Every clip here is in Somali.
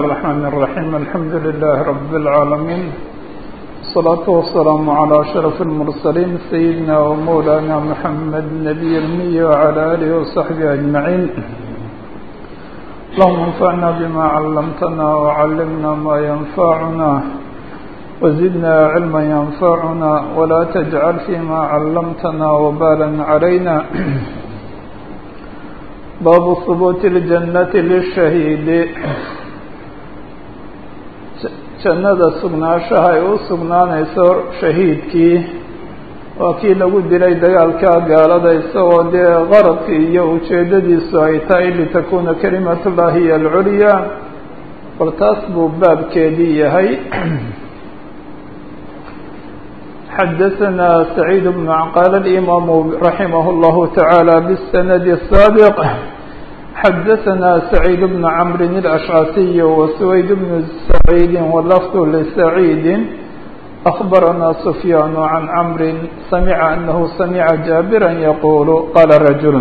الرحمن الرحيم الحمد لله رب العالمين الصلاة والسلام على أشرف المرسلين سيدنا ومولانا محمد النبي المي وعلى آله وصحبه أجمعين اللهم انفعنا بما علمتنا وعلمنا ما ينفعنا وزدنا علما ينفعنا ولا تجعل فيما علمتنا وبالا علينا باب ثبوت الجنة للشهيد jannada sugnaanshaha ay u sugnaanayso shahiidkii waa kii lagu dilay dagaalka gaalada isagoo dee qaradkii iyo ujeeddadiisu ay tahay litakuuna kalimatullahi hiy alculyaa bal taas buu baabkeedii yahay xadaثna سacيid بن qaala الإimaamu raximah الlahu taعaalى bالsanad الsaabiq xadaثna سacيid بن cmr الأشcasiي وسwayd بن سacيid wlfd لسacيid أخbarana سfyaan عan cmr samca أnahu samca jaabirا yqul qala rajul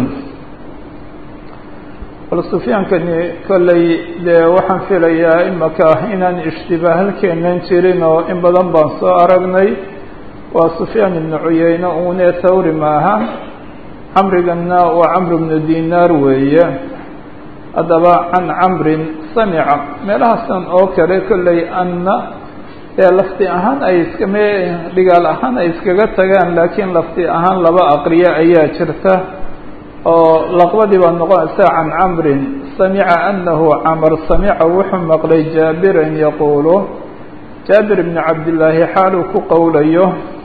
bal sufyaankani kolley dee waxaan filayaa imaka inaan ishtibaah halkeenan jirin oo in badan baan soo aragnay waa sufyaan ibnu cuyeyne une thawri maaha camrigana waa camr bnu dinaar weeye haddaba can camrin samica meelahaasan oo kale kolley anna ee lafti ahaan ay iskame dhigaal ahaan ay iskaga tagaan laakiin lafti ahaan laba aqriyo ayaa jirta oo laqbadii baa noqonaysa can camrin samica anahu camr samica wuxuu maqlay jaabiran yaquulu jaabir bni cabdillaahi xaaluu ku qowlayo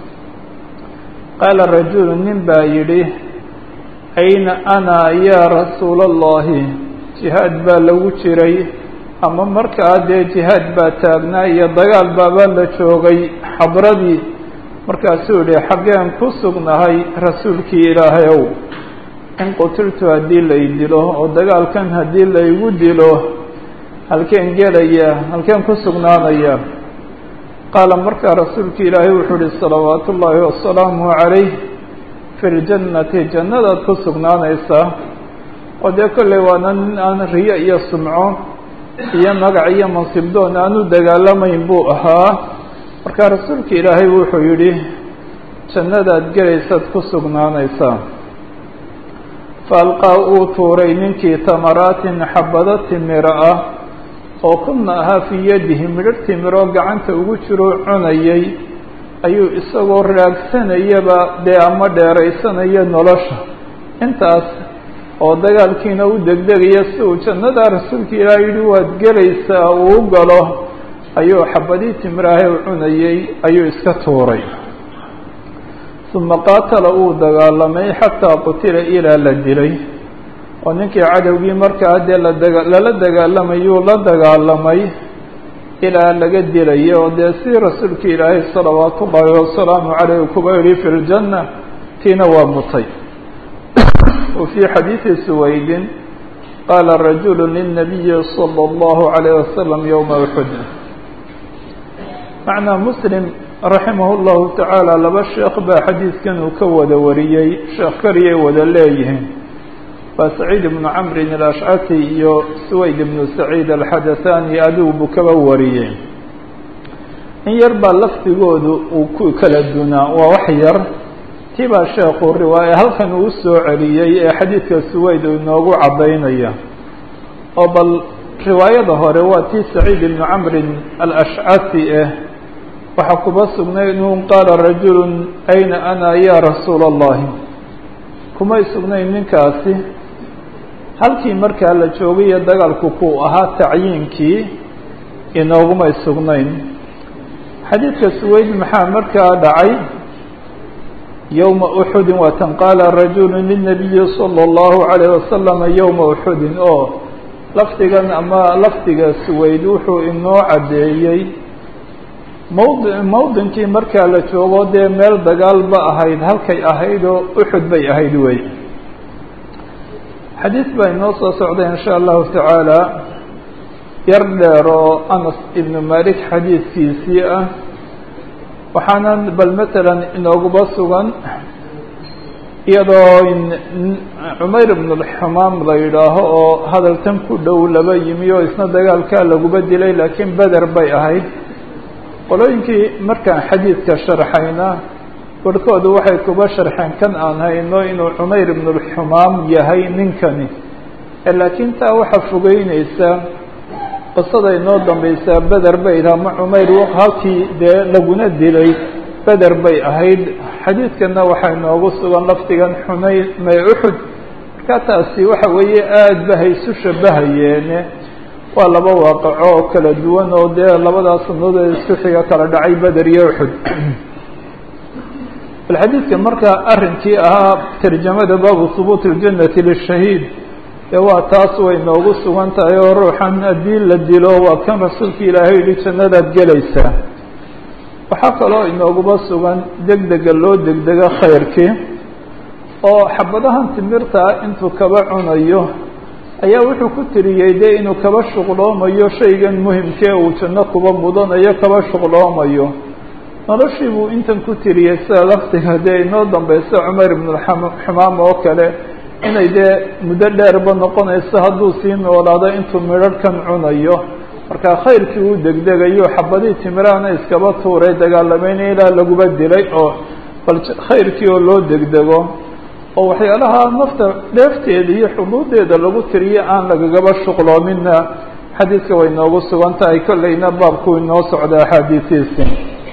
qaala rajulu nin baa yidhi ayna ana yaa rasuula allahi jihaad baa lagu jiray ama markaa dee jihaad baa taagnaa iyo dagaal baabaa la joogay xadradii markaasuu yihi xaggeen ku sugnahay rasuulkii ilaahay ow in qutiltu haddii lay dilo oo dagaalkan haddii laygu dilo halkeen gelaya halkeen ku sugnaanaya qaala markaa rasuulka ilaahay wuxuu ihi salawaatu ullaahi wasalaamu calayh fi ljannati jannadaad ku sugnaanaysaa oo dee kolley waana nin aan riyo iyo sumco iyo magac iyo mansibdoon aan u dagaalamayn buu ahaa markaa rasuulka ilaahay wuxuu yidhi jannadaad gelaysaad ku sugnaanaysaa fa alqaa uu tuuray ninkii tamaraatin xabado timiro ah oo kuna ahaa fii yadihi midhar timiroo gacanta ugu jiroo cunayay ayuu isagoo raagsanayaba dee ama dheeraysanayo nolosha intaas oo dagaalkiina u degdegaya si uu jannadaa rasuulka ilaah yidhi waad gelaysaa uu u galo ayuu xabadii timiraahe u cunayay ayuu iska tuuray uma qaatala uu dagaalamay xataa qutila ilaa la dilay oo ninkii cadowgii markaa dee ladaga lala dagaalamayuu la dagaalamay ilaa laga dilayo oo dee si rasuulka ilaahay salawaatu ullaahi wasalaamu caleyh kuba yihi fi ljanna tiina waa mutay wa fii xadiidi suwaydin qaala rajulu lilnabiyi salى اllahu عalayh wasalam yowma uxud macnaa muslim raximah اllahu tacaala laba sheekh baa xadiidkan uu ka wada wariyey sheekh kariyay wada leeyihiin waa saciid ibnu camrin alashcasi iyo suwayd ibnu saciid alxadathani adigu buu kaba wariyey in yar baa lafdigoodu uu ku kala dunaa waa wax yar tii baa sheekhu riwaaya halkan uu soo celiyey ee xadiidka suwayd uu inoogu caddaynaya oo bal riwaayada hore waa tii saciid ibnu camrin alashcasi ah waxaa kuba sugnay inuu qaala rajulu ayna ana ya rasuula allahi kumay sugnayn ninkaasi halkii markaa la joogayo dagaalku kuu ahaa tacyiinkii inoogumay sugnayn xadiidka suwayd maxaa markaa dhacay yowma uxudin waatan qaala rajulu lilnabiyi salى اllahu عalayh wasalama yowma uxudin oo lafdigan ama lafdiga suwayd wuxuu inoo caddeeyey mawd mawdinkii markaa la joogo dee meel dagaal ba ahayd halkay ahayd oo uxud bay ahayd wey xadiid baa inoo soo socday in sha allahu tacaala yar dheer oo anas ibnu malik xadiidkiisii ah waxaana bal matalan inooguba sugan iyadoo cumayr ibn alxumaam la yidhaaho oo hadaltan ku dhow laba yimi oo isna dagaalkaa laguba dilay laakiin beder bay ahayd qolooyinkii markaan xadiidka sharxayna barhkoodu waxay kuba sharxeen kan aan hayno inuu cumayr ibn alxumaam yahay ninkani laakiin taa waxaa fogeyneysa qisada inoo dambaysaa beder bay idhaha ma cumayr halkii dee laguna dilay beder bay ahayd xadiidkana waxaa inoogu sugan lafdigan xunay may uxud markaa taasi waxa weeye aada ba haysu shabahayeene waa laba waaqaco oo kala duwan oo dee labadaas sanadood isku xiga kala dhacay beder iyo uxud bal xadiidka marka arrinkii ahaa tarjamada baabu hubuut اljannati lishahiid dee waa taas way noogu sugan tahay oo ruuxan haddii la dilo waa kan rasuulka ilaahay yihi jannadaad gelaysaa waxaa kaloo inooguba sugan degdega loo degdego khayrkii oo xabadahan timirtaa intuu kaba cunayo ayaa wuxuu ku tiriyey dee inuu kaba shuqloomayo shaygan muhimkee uu janno kuba mudanayo kaba shuqloomayo noloshii buu intan ku tiriyey sida laftiga dee inoo dambeysa cumar ibnulxumaam oo kale inay dee muddo dheerba noqonayso hadduu sii noolaado intuu midharhkan cunayo marka khayrkii uu degdegayo xabadihii timiraana iskaba tuuray dagaalameynaya ilaa laguba dilay oo bal khayrkii oo loo degdego oo waxyaalaha nafta dheefteeda iyo xuduudeeda lagu tiriyo aan lagagaba shuqloomina xadiidka way noogu sugan tahay kolleyna baabku inoo socda axaadiisiisi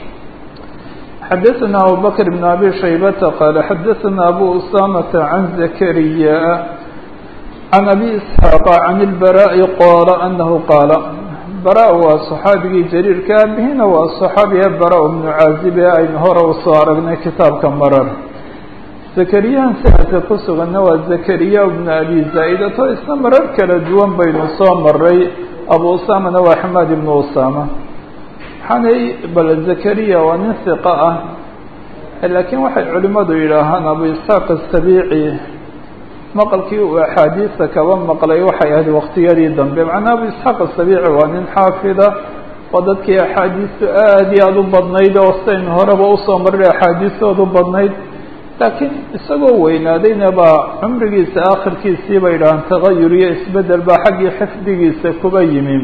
xadaثna abu bakr بn abi shaybata qaala xadaثna abu usamata can zakariya can abi isxaaqa can اlbaraءi qaala anahu qaala bara waa صaxaabigii jariirka abihina waa صaxaabiga bara bnu caazibe aynu hore usoo aragnay kitaabka marar zakariyahan sanadka ku suganna waa zakariya bnu abi zaa-idato isna marar kala duwan baynu soo maray abu usamana waa xamaad ibnu usama waxaanay bal zakariya waa nin hiqa ah laakiin waxay culimadu yidhaahaan abu isxaaq asabiici maqalkii uu axaadiista kaba maqlay waxay ahayd waqtiyadii dambe macnaa abu isxaaq asabiici waa nin xaafida oo dadkii axaadiistu aada iyo aada u badnayd oo saynu horeba usoo maray axaadiistoodu badnayd laakiin isagoo weynaadayna baa cumrigiisa akhirkiisii bay yidhahaan tagayur iyo isbedel baa xaggii xifdigiisa kuba yimi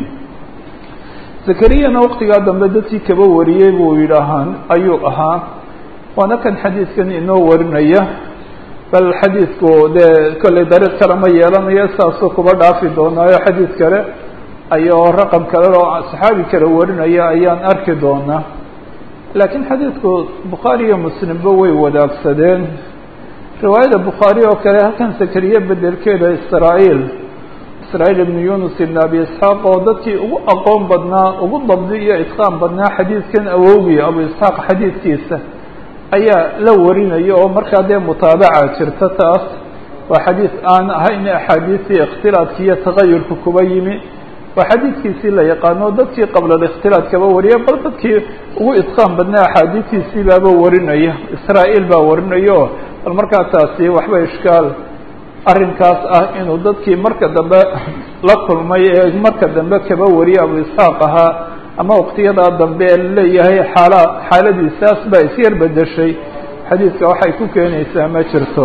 zakariyana waqtigaa dambe dadkii kaba wariyey buu yidhaahaan ayuu ahaa waana kan xadiidkan inoo warinaya bal xadiidku dee kollay dariiq kale ma yeelanayo saasuu kuba dhaafi doonaayo xadiid kale ayoo raqam kale oo saxaabi kale warinaya ayaan arki doonaa laakiin xadiidku bukhaari iyo muslimba way wadaagsadeen riwaayada bukhaari oo kale halkan zakariye bedelkeeda israa-iil israa-iil ibnu yunus ibn abi isxaaq oo dadkii ugu aqoon badnaa ugu dabdi iyo itqaan badnaa xadiidkan awowgii abu isxaaq xadiidkiisa ayaa la warinaya oo markaa dee mutaabaca jirta taas waa xadiid aan ahayn axaadiistii ikhtilaadki iyo tagayurka kuba yimi waa xadiidkiisii la yaqaano dadkii qabla alikhtilaad kaba wariya bal dadkii ugu itqaan badnaa axaadiistiisii baaba warinaya israa-iil baa warinayo bal markaa taasi waxba ishkaal arrinkaas ah inuu dadkii marka dambe la kulmay ee marka dambe kaba wariye abu isxaaq ahaa ama waqtiyadaa dambe ee laleeyahay xaala xaaladiisaas baa isyar bedeshay xadiidka waxay ku keenaysaa ma jirto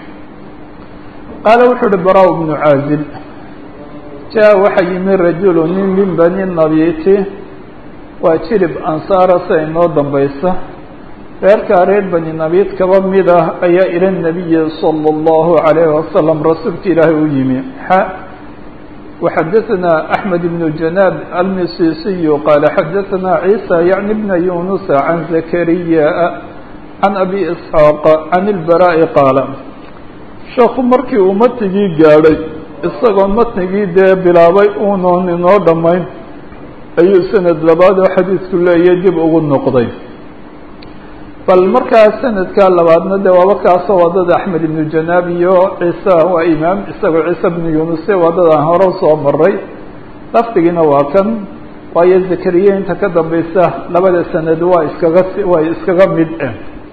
qaala wuxuu uhi bara bnu caazib jaa waxaa yimi rajulu nin min bani nabiti waa jirib ansaara sia inoo dambaysa reerkaa reer bani nabiid kaba mid ah ayaa ila nabiyi salى اllahu عalayhi wasalam rasuulka ilaahay u yimi xa وxadaثna أحmed بن جanاab almisisiyu qaala xadaثna عيسى yعni bna yunusa can zakariya can abi isxaaq can اlbaraaءi qaala sheekhu markii uu matnigii gaadhay isagoo matnigii dee bilaabay uunoon inoo dhammayn ayuu sanad labaad oo xadiidku leeyahy dib ugu noqday bal markaa sanadka labaadna de waaba kaasoo wadada axmed ibnu janaab iyo ciise waa imaam isagoo ciise bnu yunuse wadadaan hore usoo maray lafdigiina waa kan waayo zakariya inta ka dambaysa labada sanad waa iskaga waa iskaga mid ah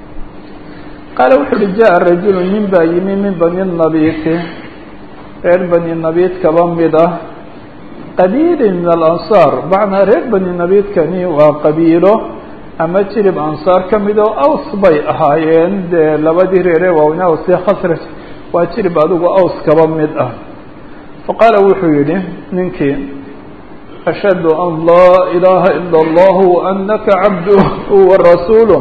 qaala wuxu uhi jaa rajulu nin baa yimi min bani nabiti reer bani nabit kaba mid ah qabiili min alansaar macnaa reer bani nabidkani waa qabiilo ama jirib ansaar ka mid oo aws bay ahaayeen dee labadii reere waawna aws iyo khasraj waa jirib adigu aws kaba mid ah faqaala wuxuu yidhi ninkii ashhadu an laa ilaaha ila allah waanaka cabduhu warasuuluh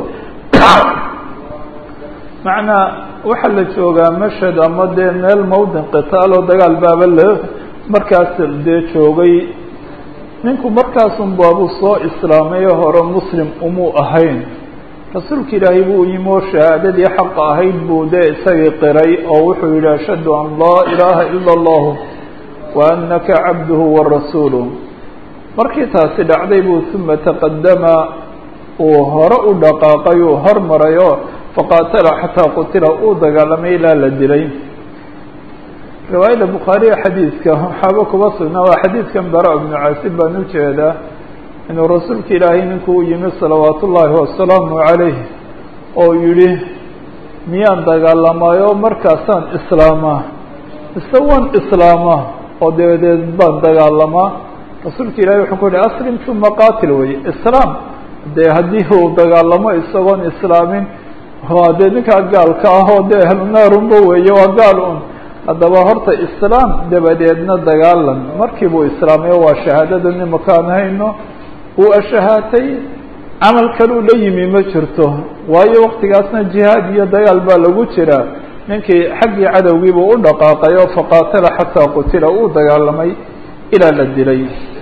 macnaa waxaa la joogaa mashhad ama dee meel mawdin qitaal oo dagaal baaba la markaas dee joogay ninku markaasun baabuu soo islaamay hore muslim umuu ahayn rasuulka ilaahay buu yimi oo shahaadadii xaqa ahayd buu dee isagii qiray oo wuxuu yidhi ashhadu an laa ilaaha ila allahu wa anaka cabduhu warasuuluh markii taasi dhacday buu uma taqadama uu hore u dhaqaaqay uu hormaray oo faqaatala xataa qutila uu dagaalamay ilaa la dilay riwaayada bukhaariya xadiidka waxaaba kuba sugnaa waa xadiidkan bara ibnu caasib baan ujeedaa inuu rasuulka ilaahay ninku u yimi salawaat ullaahi wasalaamu calayh oo yihi miyaan dagaalamayo markaasaan islaamaa mise waan islaamaa oo dabadeed baan dagaalamaa rasuulka ilahay wuxuu ku yihi aslim uma qaatil weye islaam dee haddii uu dagaalamo isagoon islaamin waa dee ninkaa gaalka ah oo dee ahlunaarunba weeye waa gaal un haddaba horta islaam dabadeedna dagaalan markii buu islaamayo waa shahaadada nimakaan hayno uu ashahaatay camal kaluu la yimi ma jirto waayo waktigaasna jihaad iyo dagaal baa lagu jiraa ninkii xaggii cadowgiibuu u dhaqaaqay oo faqaatala xataa qutila uu dagaalamay ilaa la dilay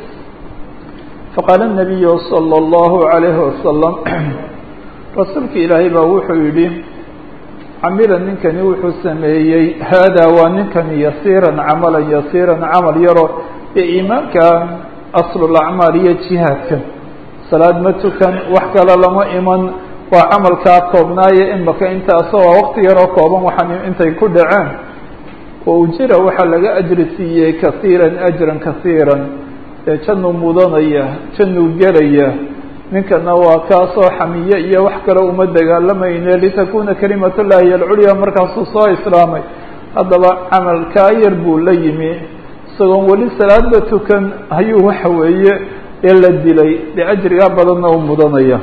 faqaala الnabiyu salى اllahu عalayhi wasalam rasuulka ilaahay baa wuxuu yidhi camila ninkani wuxuu sameeyey haadaa waa ninkani yasiiran camalan yasiiran camal yaro ee iimaanka aslulacmaal iyo jihaadka salaad ma tukan wax kale lama iman waa camalkaa koobnaaye imaka intaasoo waa wakti yaroo kooban waxaan intay ku dhaceen wa ujira waxaa laga ajri siiyey kasiiran ajran kasiiran dee jannuu mudanaya jannuu gelaya ninkana waa kaasoo xamiye iyo wax kale uma dagaalamayne litakuna kalimat llahi alculya markaasuu soo islaamay haddaba camalkaa yar buu la yimi isagoon weli salaadba tukan ayuu waxa weeye ee la dilay dee ajrigaa badanna u mudanaya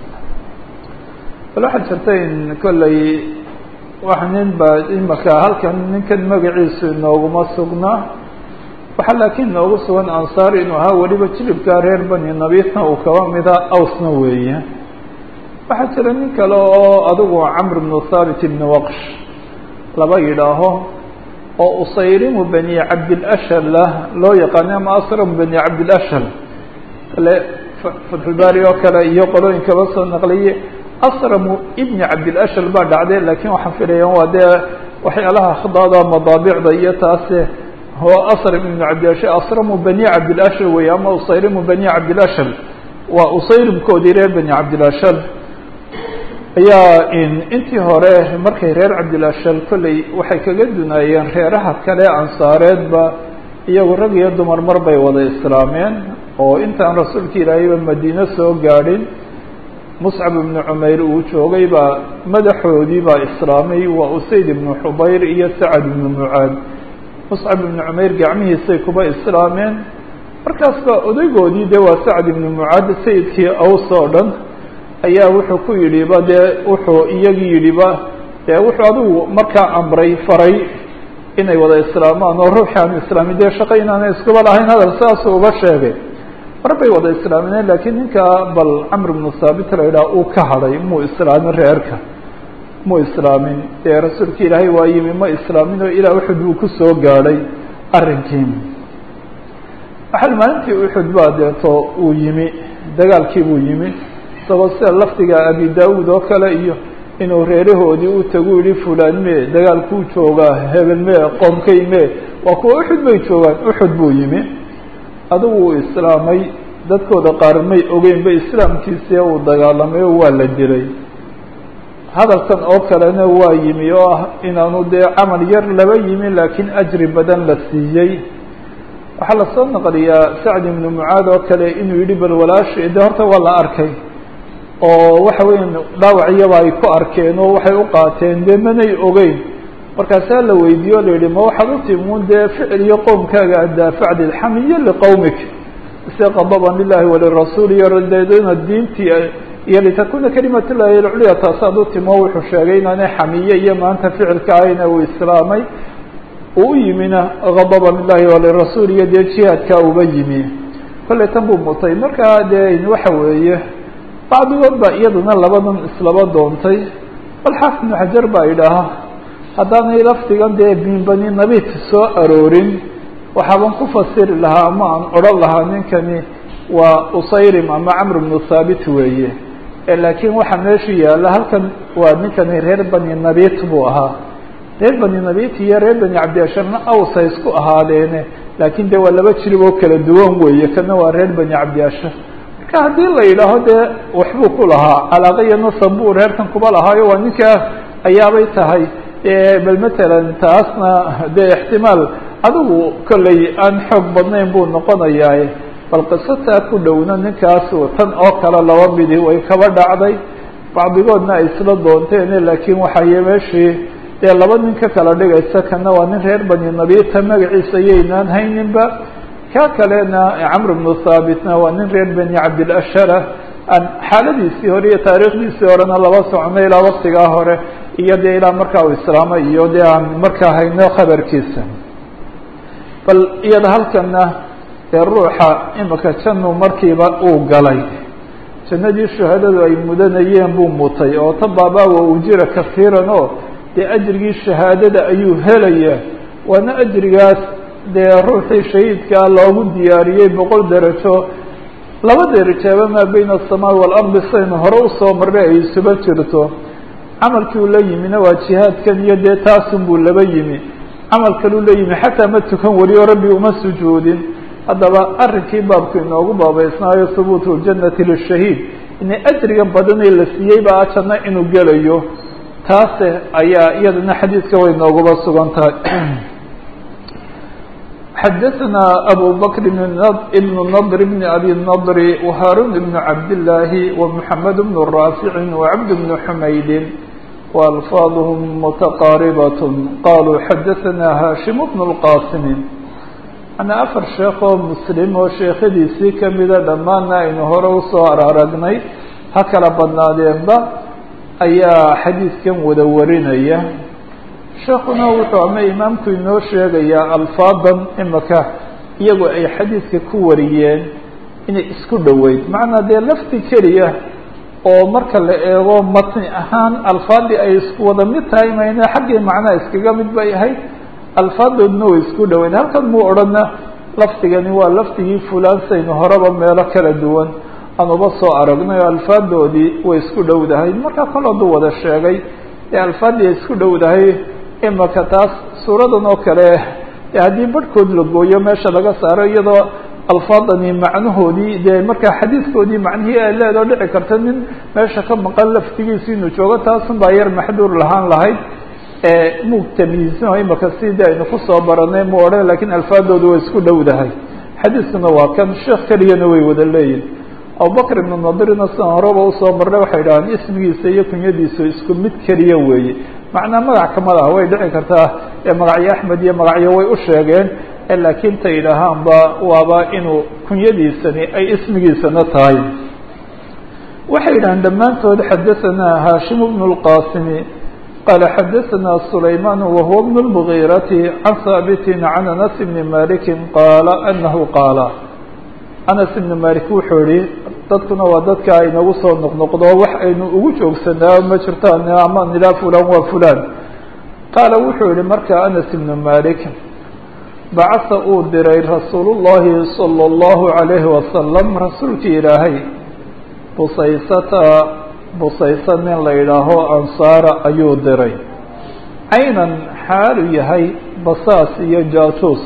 bal waxaa jirta in kolley wax nin baa imaka halkan ninkan magaciisu inooguma sugnaa waxaa laakiin noogu sugan ansaar inuu ahaa weliba jilibkaa reer bani nabiitna uu kaba mida awsna weeye waxaa jira nin kale oo adigu camr bnu thaabit ibni waqsh laba yidhaaho oo usayrimu bani cabdilashal ah loo yaqaano ama asramu bani cabdilashal kale fatxulbaari oo kale iyo qolooyin kaba soo naqliye asramu ibni cabdilashal baa dhacday laakiin waxaan filaya waa dee waxyaalaha khdaada madaabicda iyo taase هو أصرم بن cabdilashal asramu bani cabdilashal wey ama usayrimu bani cabdilashal waa usayrimkoodii reer bani cabdilashal ayaa intii hore markay reer cabdilashal kolley waxay kaga dunaayeen reeraha kale ansaareedba iyagu rag iyo dumar mar bay wada islaameen oo intaan rasuulka ilaahayba madiine soo gaadhin muscab ibnu cumayr uu joogay baa madaxoodii baa islaamay waa usayd ibnu xubayr iyo sacad ibnu mucaad muscab ibnu cumayr gacmihiisay kuba islaameen markaas baa odaygoodii dee waa sacd ibnu mucaad sayidkii aws oo dhan ayaa wuxuu ku yidhiba dee wuxuu iyagii yidhiba dee wuxuu adigu markaa amray faray inay wada islaamaan oo ruuxi aan islaamin dee shaqo inaanay iskuba lahayn hadal saasuu uga sheegay mar bay wada islaamineen laakiin ninkaa bal camr ibnu thaabit la yidhaha uu ka hadhay muu islaamin reerka mu islaamin dee rasuulka ilaahay waa yimi ma islaamin oo ilaa uxud buu ku soo gaadhay arrinkii waxal maalintii uxud baa deeto uu yimi dagaalkii buu yimi isagoo sida lafdiga abi daawuud oo kale iyo inuu reerahoodii u tagu yihi fulaan mee dagaalkuu joogaa hebel mee qoomkay mee waa kuwa uxud bay joogaan uxud buu yimi adigu uu islaamay dadkooda qaar may ogeynba islaamkiisii uu dagaalamay oo waa la dilay hadalkan oo kalena waa yimi oo ah inaanu dee camal yar laba yimi laakiin ajri badan la siiyey waxaa lasoo naqliyaa sacd ibnu mucaad oo kale inuu yidhi bal walaashi de horta waa la arkay oo waxa weya dhaawaciyaba ay ku arkeen oo waxay u qaateen dee manay ogeyn markaasaa la weydiiye o la yihi ma waxaad u timuun dee ficil iyo qowmkaaga addaafacdi xamiyo liqowmik istiqadaban lilahi walirasuul iyo radeedana diintii iyo litakuna kalimat llahi alculya taas hadduu timo wuxuu sheegay inaanay xamiye iyo maanta ficilka ahayna uu islaamay uu u yimina gadaba lilahi walirasuul iyo dee jihaadka uba yimi kolley tan buu mutay markaa dee waxa weeye bacdigood baa iyaduna labadan islaba doontay bal xaafid ibnu xajar baa idhaaha haddaanay lafdigan dee min bani nabit soo aroorin waxaaban ku fasiri lahaa ama aan odhan lahaa ninkani waa usayrim ama camr bnu thaabit weeye laakiin waxaa meesha yaalla halkan waa ninkani reer bani nabit buu ahaa reer bani nabit iyo reer bani cabdiasharna awsa isku ahaadeene laakiin de waa laba jirib oo kala duwan weeye kana waa reer bani cabdiashar marka haddii la yidhaaho dee waxbuu ku lahaa calaaqa iyo nasab buu reerkan kuba lahaayo waa ninkaa ayaabay tahay bal matalan taasna dee ixtimaal adigu kolley aan xoog badnayn buu noqonayaa bal qisataa ku dhowna ninkaas tan oo kale laba midi way kaba dhacday bacdigoodna ay isla doonteene laakiin waxay meeshii dee laba nin ka kala dhigaysa kana waa nin reer bani nabita magaciisa yaynaan hayninba ka kalena camr bnu thaabitna waa nin reer bani cabdilashara aan xaaladiisii hore iyo taariikhdiisii horena laba socono ilaa waktigaa hore iyo dee ilaa markaa uu islaamay iyo dee aan markaa hayno khabarkiisa bal iyada halkana ee ruuxa imika janu markiiba uu galay jannadii shuhadadu ay mudanayeen buu mutay oo ta baabaawa ujira kafiiran oo dee ajrigii shahaadada ayuu helayaa waana ajrigaas dee ruuxii shahiidkaa loogu diyaariyey boqol derajo laba derajaaba maa bayna asamaai waalardi saynu hore usoo marray ay isuba jirto camalkii uu la yimina waa jihaadkan iyo dee taasun buu laba yimi camal kaluu la yimi xataa ma tukan weliyo rabbi uma sujuudin haddaba arrinkii baabku inoogu baabaysnaayo hubuutu ljannati lishahiid inay ajriga badanee la siiyey baa janno inuu gelayo taase ayaa iyadana xadiidka way nooguba sugan tahay xadaثna abu bkr بn ndr bn abi الndr وhaarun بn cabdالlahi ومحamed بn raafici وcabd بn xumayd وalfaadhm mتaqaaribaة qaluu xadaثna hashim bn الqasim ana afar sheekh oo muslim oo sheekhadiisii kamida dhammaanna aynu hore usoo aragnay ha kala badnaadeenba ayaa xadiidkan wada warinaya sheekuna wuxuu ama imaamku inoo sheegayaa alfaadan imaka iyagu ay xadiidka ku wariyeen inay isku dhoweyd macnaa dee lafti keliya oo marka la eego matni ahaan alfaadii ay isku wada mid tahay mayne xaggii macnaha iskaga mid bay ahayd alfaadoodna way isku dhoweyd halkan muu odhana lafdigani waa lafdigii fulaan saynu horeba meelo kala duwan aan uba soo aragnay oo alfaadoodii way isku dhowdahay markaa kol hadduu wada sheegay ee alfaadii ay isku dhowdahay imaka taas suuradan oo kale haddii barhkood la gooyo meesha laga saaro iyadoo alfaadani macnahoodii dee markaa xadiidkoodii macnihii ay leedoo dhici karta nin meesha ka maqan laftigiisi inuu joogo taasun baa yar maxduur lahaan lahayd muu tamyiizino imaka sidii aynu kusoo baranay mu odhan lakiin alfaadoodu way isku dhowdahay xadiiskuna waa kan sheekh keliyana way wada leeyihin abubakr ibnu nadirina sidan horeba usoo marnay waxay dhahaan ismigiisa iyo kunyadiisu isku mid keliya weeye macnaa magac kama laha way dhici kartaa magacyo axmed iyo magacyo way u sheegeen laakiin ta yidhaahaanba waaba inuu kunyadiisani ay ismigiisana tahay waxay yidhahaan dhammaantood xadaثana hashim bn اlqasimi qala xadaثana sulayman wahuwa bn اlmgiirati can haabiti can anas bni maliki qaala anahu qaala anas ibni malik wuxuu yihi dadkuna waa dadka aynagu soo noqnoqdo wax aynu ugu joogsanaa ma jirtaan ama nilaa fulan waa fulan qaala wuxuu yihi marka anas ibnu malik bacasa uu diray rasuul llahi salى اllahu عalayhi wasalam rasuulkii ilaahay busaysata busaysa nin la yidhaaho ansaara ayuu diray caynan xaalu yahay basaas iyo jaasuus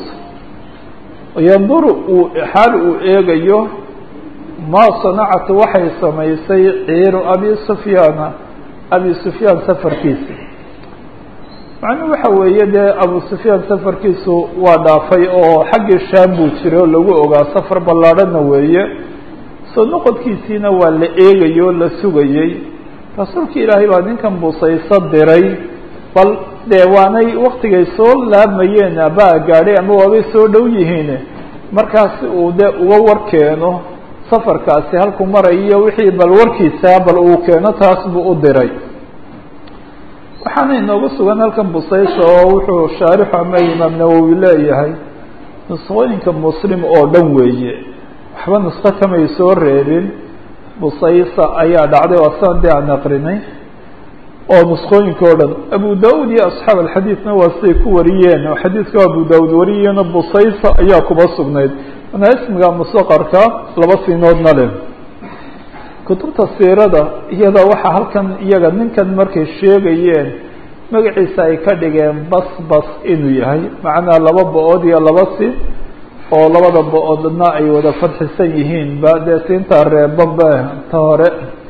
yanduru uu xaal uu eegayo maa sanacatu waxay samaysay ciiru abi sufyaana abi sufyaan safarkiisa macnuhu waxa weeye dee abu sufyaan safarkiisu waa dhaafay oo xaggii shaam buu jiray oo lagu ogaa safar ballaadhana weeye soo noqodkiisiina waa la eegayay oo la sugayey rasuulka ilaahay baa ninkan busayso diray bal dee waanay waktigay soo laamayeen baa gaadhay ama waabay soo dhow yihiin markaasi uu dee uga war keeno safarkaasi halku marayo wixii bal warkiisa bal uu keeno taas buu u diray waxaana inoogu sugan halkan busaysa oo wuxuu shaarixu ama imaam nawowi leeyahay nusqooyinka muslim oo dhan weeye waxba nusqo kamay soo reebin busaysa ayaa dhacday oo asaan dee aan aqrinay oo nusqooyinka o dhan abu da-ud iyo asxaab alxadiidna waa siday ku wariyeen oo xadiidka abu da-ud wariyeeno busaysa ayaa kuba sugnayd mana ismiga musaqarka laba sinoodna leh kutubta siirada iyada waxaa halkan iyaga ninkan markay sheegayeen magaciisa ay ka dhigeen bas bas inuu yahay macnaa laba bo-ood iyo laba si oo labada bo-oodna ay wada fadxisan yihiin ba dee siintaa reebanba ta hore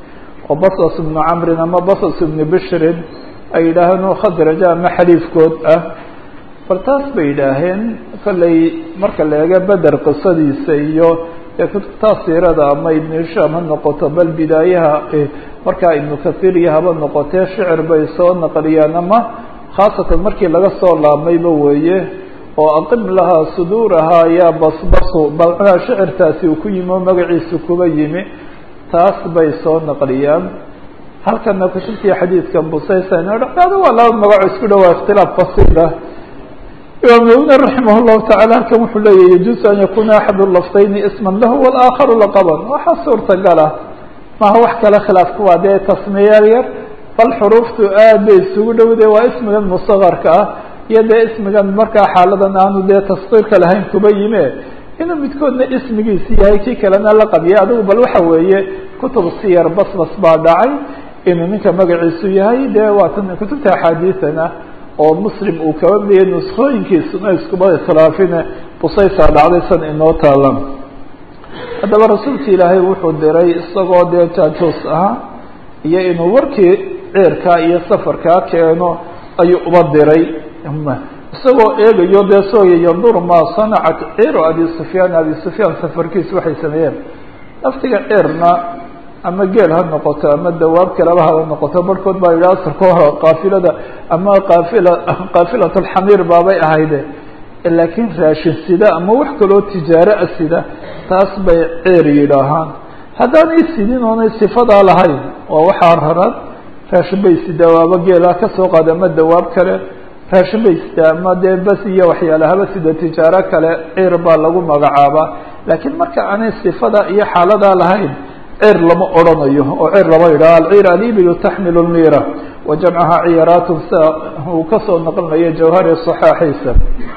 oo basas ibnu camrin ama basas ibnu bishrin ay yidhaaheen oo khadraja ama xaliifkood ah bal taas bay yidhaaheen kollay marka la eego beder qisadiisa iyo dee kutubtaa siirada ama ibnu hishaam ha noqoto bal bidaayaha markaa ibnu kahiir iyo haba noqotee shicir bay soo naqliyaan ama khaasatan markii laga soo laabmayba weeye oo aqim lahaa suduurahaa yaa basbasu balcnaa shicirtaasi uu ku yimi oo magaciisu kuba yimi taas bay soo naqliyaan halkana kutubtii xadiidkan busaysan dhado waa laba magaco isku dhawaa ikhtilaaf basiira imaam nawwi raximah llahu tacala halkan wuxuu leeyahy yajuusu an yakuna axadu laftayni isman lahu walaakharu laqaban waxaa suurtagala maha wax kale khilaafka waa dee tasmiyaal yar bal xuruuftu aad bay isugu dhowday waa ismigan musakarka ah iyo dee ismigan markaa xaaladan aanu dee taskiirka lahayn kuba yime inuu midkoodna ismigiisi yahay kii kalena la qabiya adigu bal waxa weeye kutub siyar basbas baa dhacay inuu ninka magaciisu yahay dee waatan kutubta axaadiisana oo muslim uu kaba midiyay nuskooyinkiisuna iskuba iskhilaafine busaysaa dhacday san inoo taalan haddaba rasuulka ilaahay wuxuu diray isagoo dee jaajoos ahaa iyo inuu warkii ceerkaa iyo safarkaa keeno ayuu uba diray isagoo eegayo dee sooya yandur maa sanacat ciiru abi sufyaan abi sufyaan safarkiisu waxay sameeyeen laftiga ceerna ama geel ha noqoto ama dawaab kaleba haba noqoto barhkood baa yidhi asarka hore qaafilada ama qaafila qaafilat alxamiir baabay ahayde laakiin raashin sida ama wax kaloo tijaaro a sida taas bay ceer yidhaahaan haddaanay sidin oonay sifadaa lahayn waa waxaa raran raashin bay sidaa waaba geela kasoo qaada ama dawaab kale raashin bay sidaa ama dee bas iyo waxyaalahaba sida tijaaro kale ceer baa lagu magacaabaa laakiin marka aanay sifada iyo xaaladaa lahayn ceer lama odrhanayo oo ceer lama yidhaha alciir alibilu taxmil lmira wa jamcaha ciyaraatun sida uu kasoo naqlinayo jawhari saxaaxiisa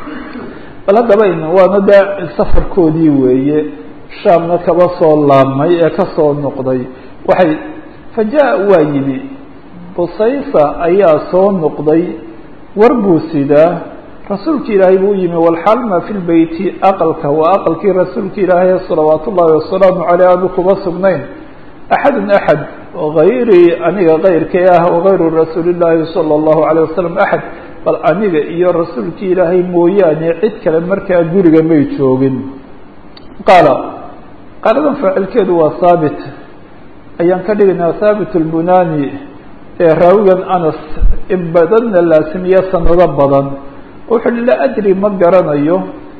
bal haddaba waana dee safarkoodii weeye shaamna kaba soo laabmay ee kasoo noqday waxay faja- waa yimi busaysa ayaa soo noqday war buu sidaa rasuulka ilaahay buu yimi walxalma fi lbeyti aqalka waa aqalkii rasuulka ilaahay salawaat ullahi wasalaamu caleyh aanu kuba sugnayn axadun axad hayrii aniga kayrkay ah wagayru rasuuli llaahi sala allahu alayh wasalam axad bal aniga iyo rasuulkii ilaahay mooyaane cid kale markaa guriga may joogin qaala qaaladan faacilkeedu waa haabit ayaan ka dhigaynaa haabit lbunani ee raawigan anas in badanna laasimiya sanado badan wuxu uhi laa adri ma garanayo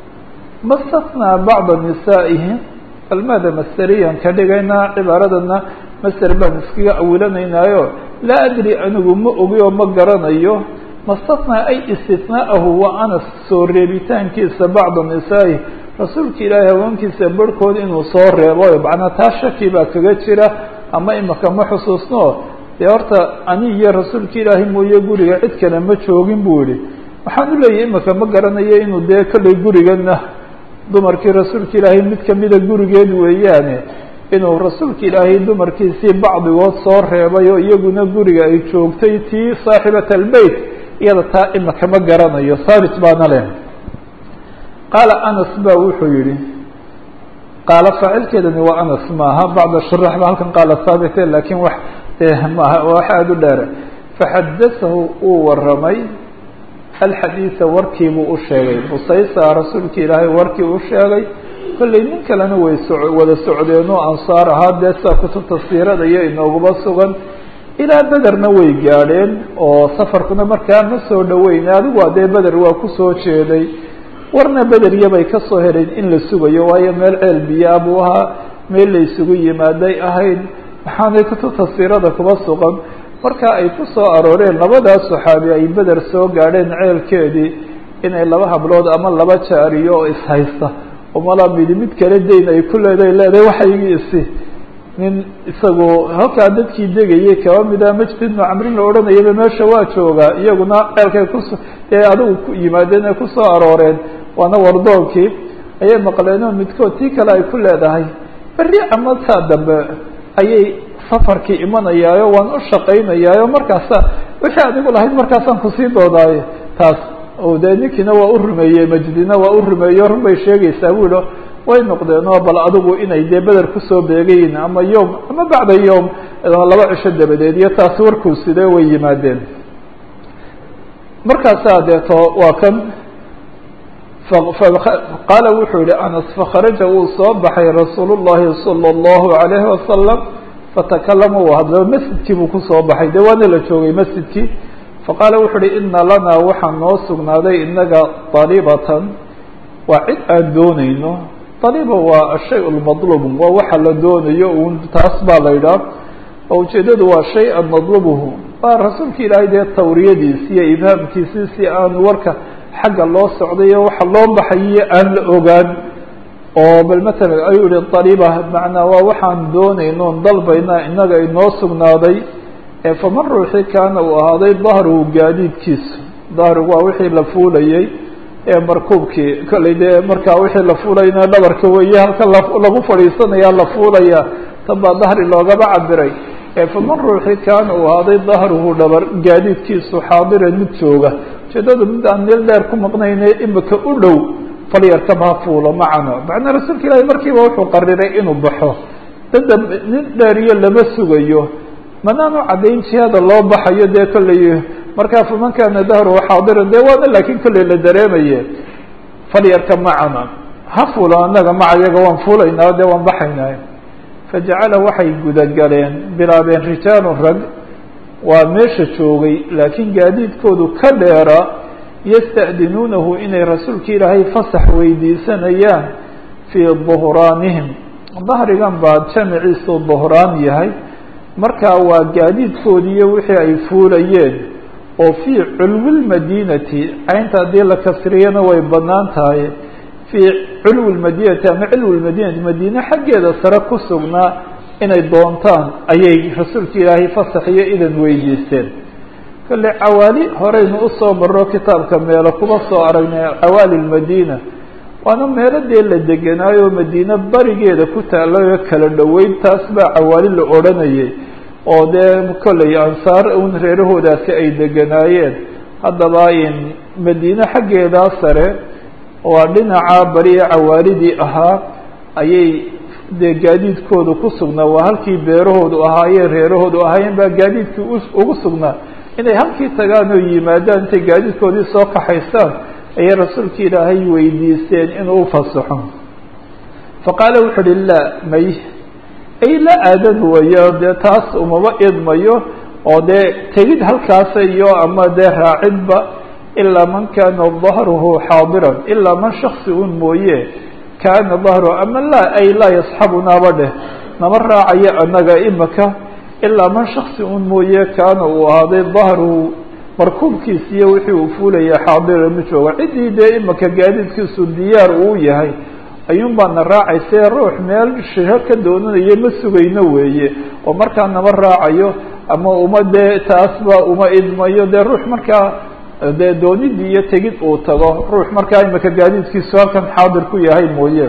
ma statnaa bacda nisaa'ihi almaada masteriyan ka dhigaynaa cibaaradana master baan iskaga awilanaynaayo laa adri anigu ma ogi oo ma garanayo mastatnaa ay istitnaahu wa anas soo reebitaankiisa bacda nisaa'ihi rasuulka ilaahay haweenkiisa barhkood inuu soo reebo macnaa taa shaki baa kaga jira ama imaka ma xusuusno dee horta ani iyo rasuulka ilaahay mooye guriga cid kale ma joogin buu yihi waxaan u leeyahay imaka ma garanayo inuu dee kollay gurigana dumarkii rasuulka ilaahay mid kamida gurigeed weeyaane inuu rasuulka ilaahay dumarkiisii bacdigood soo reebay oo iyaguna guriga ay joogtay tii saaxibat albeyt iyada taa imaka ma garanayo haabit baana leh qaala anas ba wuxuu yihi qaala faacilkeedani waa anas maaha bacda shurax ba halkan qaala haabite lakiin wax maaha wax aada u dheere faxadasahu uu waramay alxadiida warkiibuu u sheegay busaysa rasuulka ilaahay warkii u sheegay kollay nin kalena way so wada socdeenoo ansaar ahaa dee sidaa kutubta siirada iyo inooguma sugan ilaa bederna way gaadheen oo safarkuna markaa ma soo dhaweyne adigu waa dee beder waa kusoo jeeday warna bederya bay kasoo heleen in la sugayo waayo meel ceel biyaa buu ahaa meel la isugu yimaaday ahayd maxaanay kutubta siirada kuba sugan marka ay ku soo arooreen labadaas saxaabi ay beder soo gaadheen ceelkeedii inay laba hablood ama laba jaariyo oo ishaysta oo malaa midi mid kale dayn ay ku leedahay leedahay waxaygii isi nin isagu halkaa dadkii degayay kaba mida majid ibnu camrin la odhanayaba meesha waa joogaa iyaguna ceelkay kus ee adigu ku yimaadeen ay kusoo arooreen waana wardoonkii ayay maqleen oo midkood tii kale ay ku leedahay berri ama saa dambe ayay safarkii imanayaayo waan u shaqaynayaayo markaasa wixii adigu lahayd markaasaan kusii doodaayo taas o dee ninkiina waa u rumeeyey majdina waa u rumeeyo run bay sheegaysaa buulo way noqdeen oo bal adigu inay dee beder kusoo beegayiin ama yom ama bacda yom laba cisho dabadeed iyo taasi warkuu sidee way yimaadeen markaasaa deeto waa kan qaala wuxuu yihi anas fakharaja wuu soo baxay rasuul llahi salى اllahu alayhi wasalam fatakalama uu hadlaba masjidkii buu kusoo baxay dee waana la joogay masjidkii faqaala wuxu uhi ina lanaa waxaa noo sugnaaday inaga daribatan waa cid aan doonayno dariba waa ashay lmadluub waa waxa la doonayo un taas baa la yidhaah oo ujeedadu waa shay-an madlubuhu waa rasuulka ilaahay dee tawriyadiisi iyo ibhaamkiisi si aan warka xagga loo socdayo waxa loo baxayiyo aan la ogaan oo bal matalan ayuu yihi dariba macnaa waa waxaan doonayno on dalbayna inaga inoo sugnaaday faman ruuxii kaana uu ahaaday dahruhu gaadiidkiisu dahrigu waa wixii la fuulayey ee markuubkii kollay dee markaa wixii la fuulayna dhabarka weeye halka lagu fadhiisanaya la fuulaya tan baa dahri loogaba cabiray faman ruuxii kaana uu ahaaday dahruhu dhabar gaadiidkiisu xaadiran mid jooga ujeedadu mid aan meel dheer ku maqnayne imika u dhow falyarkab ha fuulo macano macnaa rasuulka ilaahi markiiba wuxuu qariray inuu baxo dada nin dheeriyo lama sugayo manaanu caddayn jihada loo baxayo dee kollay markaa faman kaana dahruhu xaadiran dee waana laakiin kollay la dareemaye falyarkab macana ha fuulo annaga maca yaga waan fuulaynaa dee waan baxaynaa fajacala waxay gudagaleen bilaabeen rijaalun rag waa meesha joogay laakiin gaadiidkoodu ka dheera yasta'dinuunahu inay rasuulka ilaahay fasax weydiisanayaan fii duhraanihim dahrigan baa jamiciisu duhraan yahay markaa waa gaadiidkoodiiyo wixii ay fuulayeen oo fii culwi lmadiinati caynta haddii la kasriyana way banaan tahay fii culwi lmadiinati ama cilwi lmadiinati madiine xaggeeda sare ku sugnaa inay doontaan ayay rasuulka ilaahay fasax iyo idan weydiisteen kolle cawaali horeynu usoo marro kitaabka meelo kuma soo aragnay cawaali lmadiina waana meelo dee la degenaayo madiine barigeeda ku taalayo kala dhoweyn taas baa cawaali la odhanayay oo dee kolley ansaar un reerahoodaasi ay deganaayeen haddaba in madiine xaggeedaa sare waa dhinaca bari ee cawaalidii ahaa ayay dee gaadiidkoodu ku sugnaa waa halkii beerahoodu ahaayeen reerahoodu ahaayeen baa gaadiidkii ugu sugnaa inay halkii tagaan oo yimaadaan intay gaadiidkoodii soo kaxaystaan ayay rasuulka ilaahay weydiisteen inuu ufasaxo faqaala wuxu uhi laa may ay la aadan wayo dee taas umaba idmayo oo dee tegid halkaasa iyo ama dee raacidba ilaa man kaana dahruhu xaadiran ilaa man shaksi un mooye kaana dahruhu ama laa ay laa yasxabunaaba dheh nama raacayo annaga imaka ilaa man shaksi un mooye kaana uu ahaaday dahruhu markuubkiisa iyo wixii uu fuulaya xaadiran ma jooga ciddii dee imaka gaadiidkiisu diyaar uu yahay ayuun baana raacayse ruux meel shiho ka doonanayo ma sugayno weeye oo markaa nama raacayo ama uma dee taasba uma idmayo dee ruux markaa dee doonidii iyo tegid uu tago ruux markaa imika gaadiidkiisu halkan xaadir ku yahay mooye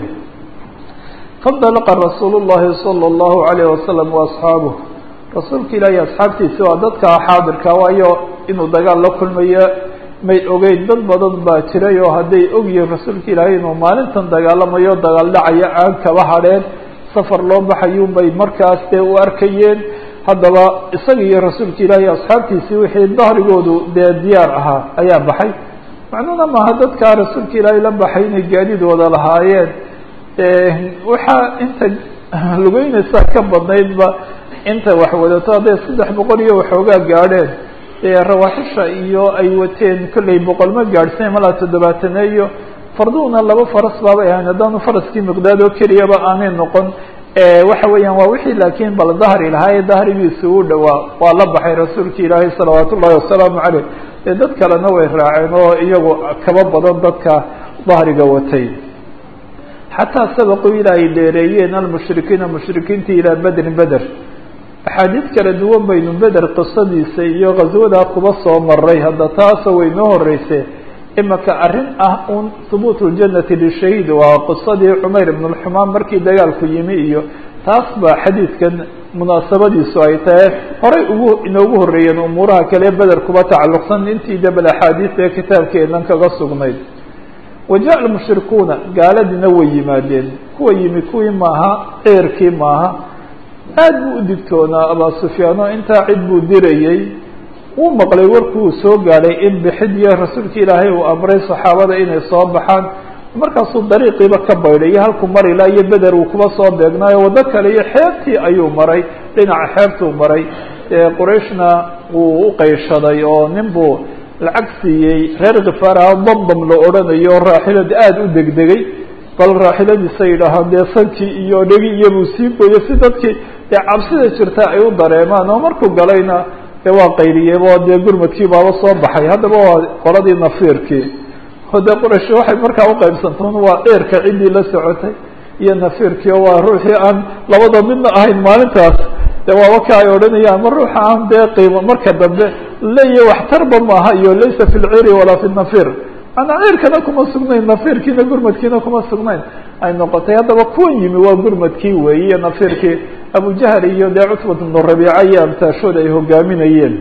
fandalaqa rasuul llahi salى اllahu alayh wasalam waasxaabuh rasuulka ilaahi asxaabtiisi waa dadka xaadirka waayo inuu dagaal la kulmayo may ogeyn dad badan baa jiray oo hadday ogyihiin rasuulka ilaahay inuu maalintan dagaalamayo dagaal dhacayo aan kaba hadheen safar loo baxayuun bay markaas dee u arkayeen haddaba isaga iyo rasuulka ilaahay asxaabtiisii wixii dahrigoodu dee diyaar ahaa ayaa baxay macnuhuna maaha dadkaa rasuulka ilaahay la baxay inay gaadidooda lahaayeen waxaa inta lugeynaysaa ka badnaydba inta wax wadato hadday saddex boqol iyo waxoogaa gaadheen rawaaxisha iyo ay wateen kollay boqol ma gaadhseen malaa toddobaataneeyo farduhuna laba faras baabay ahayn haddaanu faraskii miqdaad oo keliyaba aanay noqon waxa weeyaan waa wixii laakiin bal dahri lahaa ee dahrigiisa u dhowaa waa la baxay rasuulka ilaahay salawaat ullahi wasalaamu caleyh dee dad kalena way raaceen oo iyagu kaba badan dadka dahriga watay xataa sabaquu ilaa ay dheereeyeen almushrikiina mushrikiintii ilaa bedrin beder axaadiid kala duwan baynu beder qisadiisa iyo ghaswadaa kuba soo maray hadda taasa way noo horeyse imaka arrin ah un hubuut ljanati lishahiid waa qisadii cumayr ibn lxumaan markii dagaalku yimi iyo taas baa xadiidkan munaasabadiisu ay tahay horay ugu inoogu horreeyeen umuuraha kale beder kuba tacalluqsan intii debel axaadiis ee kitaabkeenan kaga sugnayd waja lmushrikuuna gaaladiina way yimaadeen kuwa yimi kuwii maaha ceerkii maaha aad buu u digtoonaa abaa sufyaano intaa cid buu dirayey wuu maqlay warkuu soo gaadhay in bixidiyo rasuulka ilaahay uu amray saxaabada inay soo baxaan markaasuu dariiqiiba ka baydhay iyo halkuu mari ilaa iyo beder uu kuba soo beegnaayo waddo kale iyo xeebtii ayuu maray dhinaca xeebtuu maray qurayshna wuu u qayshaday oo nin buu lacag siiyey reer khifaaraha damdam la odhanayo raaxilada aada u degdegay bal raaxiladiisa yidhaahaan dee sankii iyo dhegi iyobuu sii gooyo si dadkii dee cabsida jirta ay u dareemaan oo markuu galayna dee waa qayriyeybo dee gurmadkii baaba soo baxay haddaba waa qoladii nafiirkii o dee quraysh waxay markaa uqaybsantoon waa dheerka ciddii la socotay iyo nafiirkii oo waa ruuxii aan labada midna ahayn maalintaas de waaba ka ay odhanayaan ma ruuxa aan dee qiimo marka dambe leeyahy waxtarba maaha iyo laysa fi lciri walaa fi nafir manaa cirkana kuma sugnayn nafirkiina gurmadkiina kuma sugnayn ay noqotay haddaba kuwan yimi waa gurmadkii weeye iyo nafirkii abujahl iyo dee cutbat bnu rabiica iyo amtaashooda ay hogaaminayeen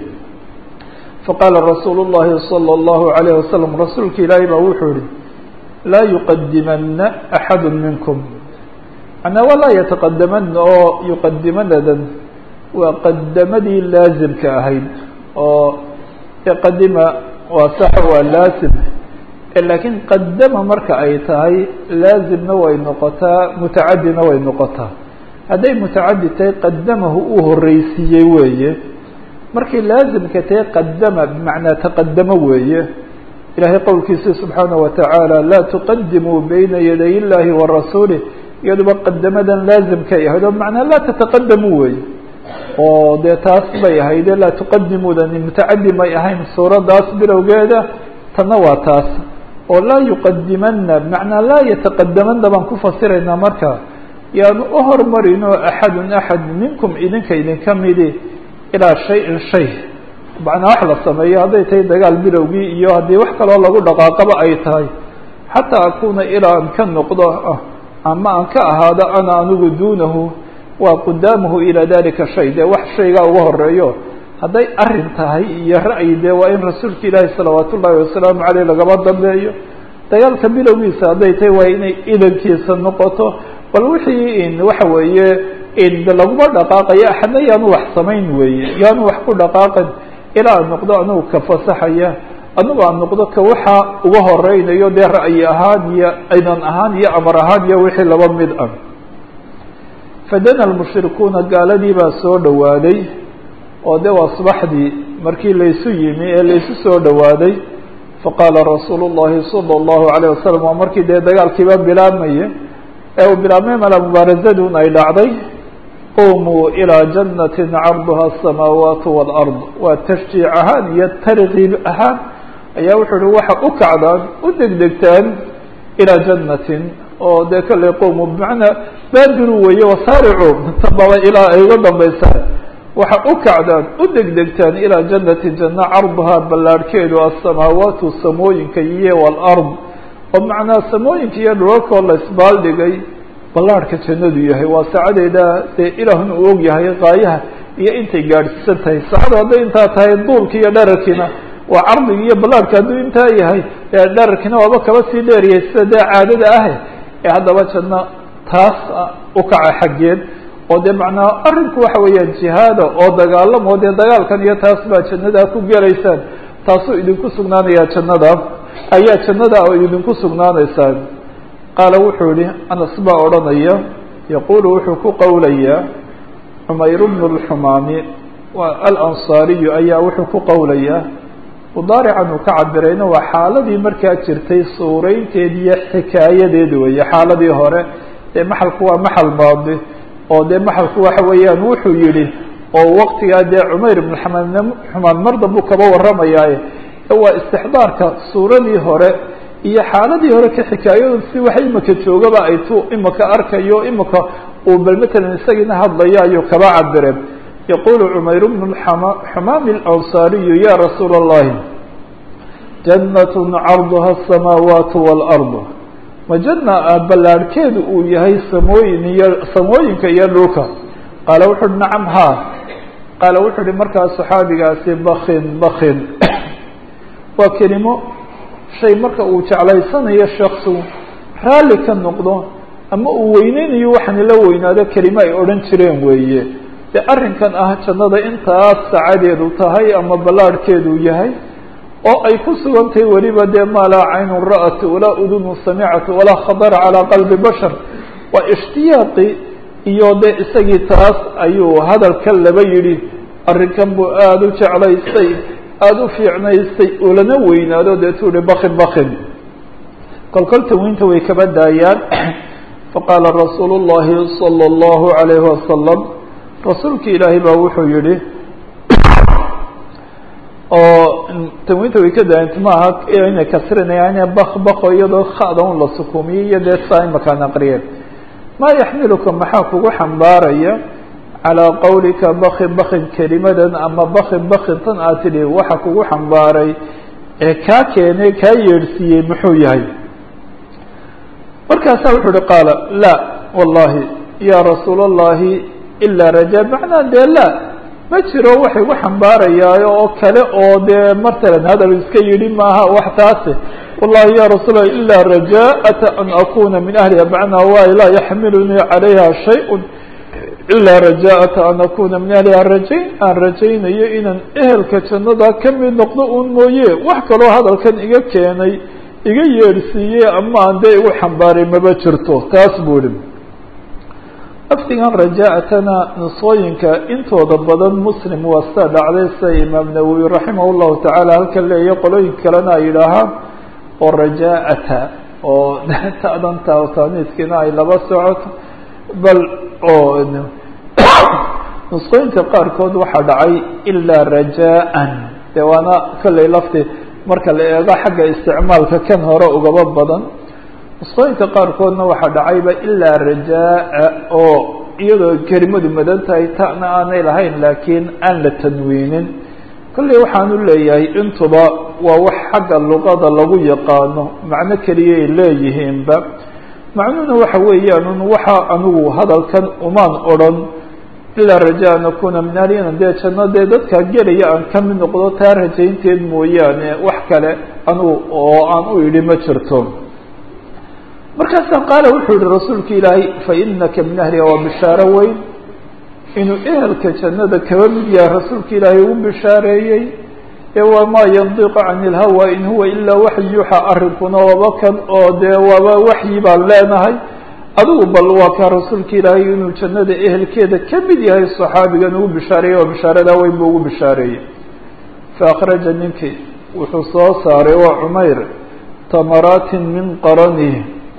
faqaala rasuul الlahi salى الlahu عalayه wasalam rasuulka ilaahay baa wuxuu yihi laa yuqadimana axadu minkum manaa waa laa yataqadamana oo yuqadimanadan waa qadamadii laazimka ahayd oo qadima waa sax waa laazim laakiin qadama marka ay tahay laazimna way noqotaa mutacadina way noqotaa hadday mutacadi tahay qadamahu uu horeysiiyey weeye markay laazimka tahay qadama bimacnaa taqadamo weeye ilahay qowlkiisi subxaanaه watacaala laa tuqadimuu bayna yaday illahi wa rasuulih iyaduba qadamadan laazimkay ahayd oo bimacnaa laa tataqadamu weeye oo dee taas bay ahayde laa tuqadimudani mutacadi may ahayn suuraddaas bilowgeeda tanna waa taas oo laa yuqadimana bimacnaa laa yataqadamana baan ku fasiraynaa marka yaanu u hormarin oo axadun axad minkum idinka idinka midi ilaa shayin shay macnaa wax la sameeyo hadday tahay dagaal bilowgii iyo haddii wax kaloo lagu dhaqaaqaba ay tahay xataa akuna ilaa aan ka noqdo ama aan ka ahaado ana anigu duunahu waa qudaamahu ilaa dalika shay dee wax shaygaa uga horeeyo hadday arin tahay iyo ra'yi dee waa in rasuulka ilaahi salawaat ullaahi wasalaamu caleyh lagaba dambeeyo dagaalka bilowgiisa hadday tahay waa inay idankiisa noqoto bal wixii waxa weeye laguma dhaqaaqayo axadna yaanu wax samayn weeye yaanu wax ku dhaqaaqin ilaa aan noqdo anigu ka fasaxaya anigu aan noqdo ka waxa uga horeynayo dee ra'yi ahaan iyo idan ahaan iyo amar ahaan iyo wixii laba mid ah fadana lmushrikuuna gaaladii baa soo dhowaaday oo de waa subaxdii markii laysu yimi ee laysu soo dhowaaday faqaala rasuulu llahi sala allahu alayh wasalam waa markii dee dagaalkiiba bilaabmaya ee uu bilaabmay mala mubaarazadun ay dhacday qumuu ilىa janati carduha asamaawaat wاlard waa tashjiic ahaan iyo tarkiib ahaan ayaa wuxuu uhi waxa u kacdaan u degdegtaan ilىa jannatin oo dee kalley qowmu bimacnaa baadiru weeye wasaaricu tababa ilaa ay uga dambaysaan waxa u kacdaan u degdegtaan ilىa janati janna carduhaa ballaarhkeedu asamaawaatu samooyinka iyo wاlard oo macnaa samooyinka iyo dhulalkoo la isbaaldhigay ballaarhka jannadu yahay waa saacadeeda dee ilaahuna uu og yahay qaayaha iyo intay gaadhsiisan tahay saacadu hadday intaa tahay duulki iyo dherarkiina waa cardiga iyo ballaarhka hadduu intaa yahay dherarkiina waaba kaba sii dheeryahay sida dee caadada ah ee haddaba janno taas u kaca xaggeed oo dee macnaa arrinku waxa weeyaan jihaada oo dagaalamo dee dagaalkan iyo taas baa jannadaa ku gelaysaan taasuu idinku sugnaanayaa jannada ayaa jannada oo idinku sugnaanaysaan qaala wuxuu yihi anas baa odhanaya yaquulu wuxuu ku qowlayaa cumayr bnu lxumaami alansaariyu ayaa wuxuu ku qowlayaa mudaarican uu ka cabirayna waa xaaladii markaa jirtay suuraynteed iyo xikaayadeed weeye xaaladii hore ee maxalku waa maxal maadi oo dee maxalku waxa weeyaan wuxuu yihi oo waktigaa dee cumayr ibn xamaan xumaan mar danbuu kaba warramayaaye waa istixdaarka suuradii hore iyo xaaladii hore ka xikaayadu si wax imika joogaba ay tu imika arkayo imika uu bal matalan isagiina hadlayo ayuu kaba cabireen yaqulu cumayr bnu xumaam اlansaariyu ya rasuula اllahi janat carduha الsamaawaat wاlard ma jana ballaarhkeedu uu yahay samooyin iyo samooyinka iyo dhulka qaala wuxu uhi nacam ha qaala wuxuu uhi markaa saxaabigaasi bakin bakin waa kelimo shay marka uu jeclaysanayo shaksu raalli ka noqdo ama uu weyneynayo waxaana la weynaado kelimo ay odhan jireen weeye dee arrinkan ah jannada intaas sacadeedu tahay ama ballaarhkeedu yahay oo ay ku sugan tahay weliba dee maa laa caynun ra'at walaa udunu samicat walaa khadara calaa qalbi bashar waa ishtiyaaqi iyo dee isagii taas ayuu hadalka laba yidhi arrinkan buu aada u jeclaystay aada u fiicnaystay uu lana weynaado deetuu hi bakin bakin kolkol tawiinta way kaba daayaan faqaala rasuulu llahi salى اllahu alayhi wasalam rasuulki ilaahay baa wuxuu yihi oo tanwiinta way ka daayant maaha inay kasrinayaan bak bako iyadoo khada un la sukuumiyey iyo dee saa imakaan aqriyeen maa yaxmiluka maxaa kugu xambaaraya calىa qawlika bakin bakin kelimadan ama bakin bakin tan aad tidhi waxa kugu xambaaray ee kaa keenay kaa yeedhsiiyey muxuu yahay markaasaa wuxuu uhi qaala la wallahi ya rasuul اllahi ilaa raja macnaa dee la ma jiro wax igu xambaarayaayo oo kale oo dee matalan hadal iska yidhi maaha wax taase wallahi ya rasuul lah ilaa rajaءata an akuna min ahliha macnaa waay laa yaxmilunii calayha shayء ilaa rajaءata an akuna min ahliha rajayn aan rajaynayo inaan ehelka jannada ka mid noqdo un mooye wax kaloo hadalkan iga keenay iga yeedhsiiyey ama aan dee igu xambaaray maba jirto taas buu ihi lafdigan rajaatana nusooyinka intooda badan muslim waa sida dhacday sida imaam nawowi raximah llahu tacaala halkan leeya qolooyin kalena ay yidhaahaan oo rajaata oo ta'dan taaniiskiina ay laba socoto bal oo nusqooyinka qaarkood waxaa dhacay ilaa rajaan de waana kolley lafti marka la eego xagga isticmaalka kan hore ugaba badan nusqooyinka qaarkoodna waxaa dhacayba ilaa rajaa oo iyadoo kelimadu madan tahay ta'na aanay lahayn laakiin aan la tanwiinin kolley waxaanu leeyahay intuba waa wax xagga luqada lagu yaqaano macno keliyay leeyihiinba macnuhuna waxa weeyaan waxa anigu hadalkan umaan odrhan ilaa raja an akuna min ahlina dee janno dee dadka gelaya aan ka mid noqdo taa rajaynteed mooyaane wax kale anigu oo aan u idhi ma jirto markaasaa qaala wuxuu yihi rasuulka ilaahay fainaka min ahliha waa bishaaro weyn inuu ehelka jannada kaba mid yahay rasuulka ilaahay ugu bishaareeyey ee wamaa yandiqu cani ilhawa in huwa ilaa waxyi yuuxa arrinkuna waaba kan oo dee waaba waxyi baan leenahay adigu bal waa kaa rasuulka ilaahay inuu jannada ehelkeeda ka mid yahay saxaabigan ugu bishaareeyey oo bishaaradaa weyn buu ugu bishaareeyey faakraja ninkii wuxuu soo saaray waa cumayr tamaraatin min qaranihi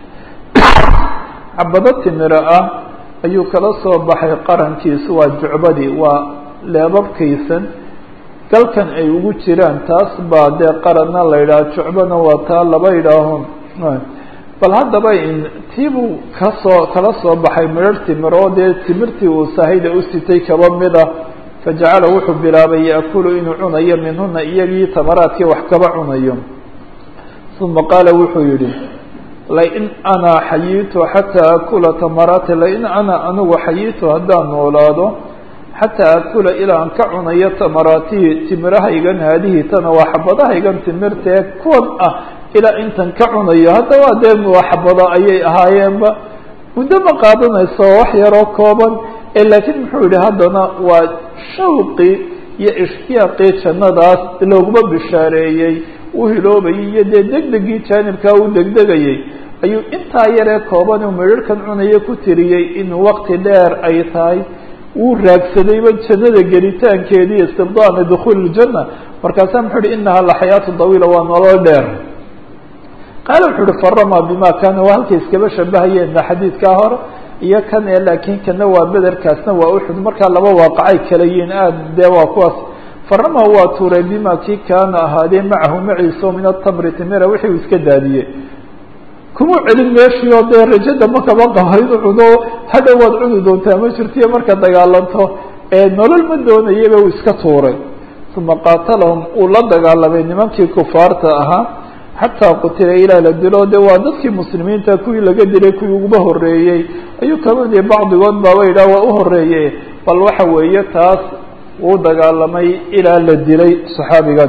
cabado timiro ah ayuu kala soo baxay qarankiisu waa jucbadii waa leebabkaysan galkan ay ugu jiraan taas baa dee qaranna la yidhaha jucbana waa taa laba yidhaaho bal haddaba tiibuu kasoo kala soo baxay midhar timiro oo dee timirtii uu sahayda u sitay kaba mid ah fajacala wuxuu bilaabay yaakulu inuu cunayo minhuna iyagii tamaraadkii wax kaba cunayo uma qaala wuxuu yihi lain ana xayiitu xataa akula tamaraati lain ana anigu xayiitu haddaan noolaado xataa akula ilaa aan ka cunayo tamaraatihi timirahaygan haadihi tana waa xabadahaygan timirtee kuwan ah ilaa intan ka cunayo haddaba dee waa xabado ayay ahaayeenba muddo ma qaadanayso wax yaroo kooban ee laakiin muxuu yihi haddana waa shawqi iyo ishtiyaaqii jannadaas looguma bishaareeyey u hiloobayay iyo dee degdegii jaanibkaa u degdegayay ayuu intaa yaree kooban uu midharhkan cunayo ku tiriyey inuu waqti dheer ay tahay wuu raagsadayba jannada gelitaankeedii istibdaana dukhuuli iljanna markaasaa muxuu uhi inaha laxayaatu dawiila waa nolol dheer qaala wuxuu uhi farama bima kaana waa halkay iskaba shabahayeena xadiidkaa hore iyo kan e laakiin kana waa bederkaasna waa uxud markaa laba waaqacay kala yihiin aad dee waa kuwaas farama waa tuuray bima kii kaana ahaadee macahu maciisa min atamri timira wixii uu iska daadiyey kuma celin meeshii oo dee rajada ma kaba qaba inuu cuno hadhow waad cuni doontaa ma jirtiyo marka dagaalanto ee nolol ma doonayaba uu iska tuuray uma qaatalahum uu la dagaalamay nimankii kufaarta ahaa xataa qutila ilaa la dilo de waa dadkii muslimiinta kuwii laga dilay kuwii uguba horeeyey ayuu kamid yahay bacdigood baaba yidhah waa u horeeye bal waxa weeye taas uu dagaalamay ilaa la dilay saxaabigan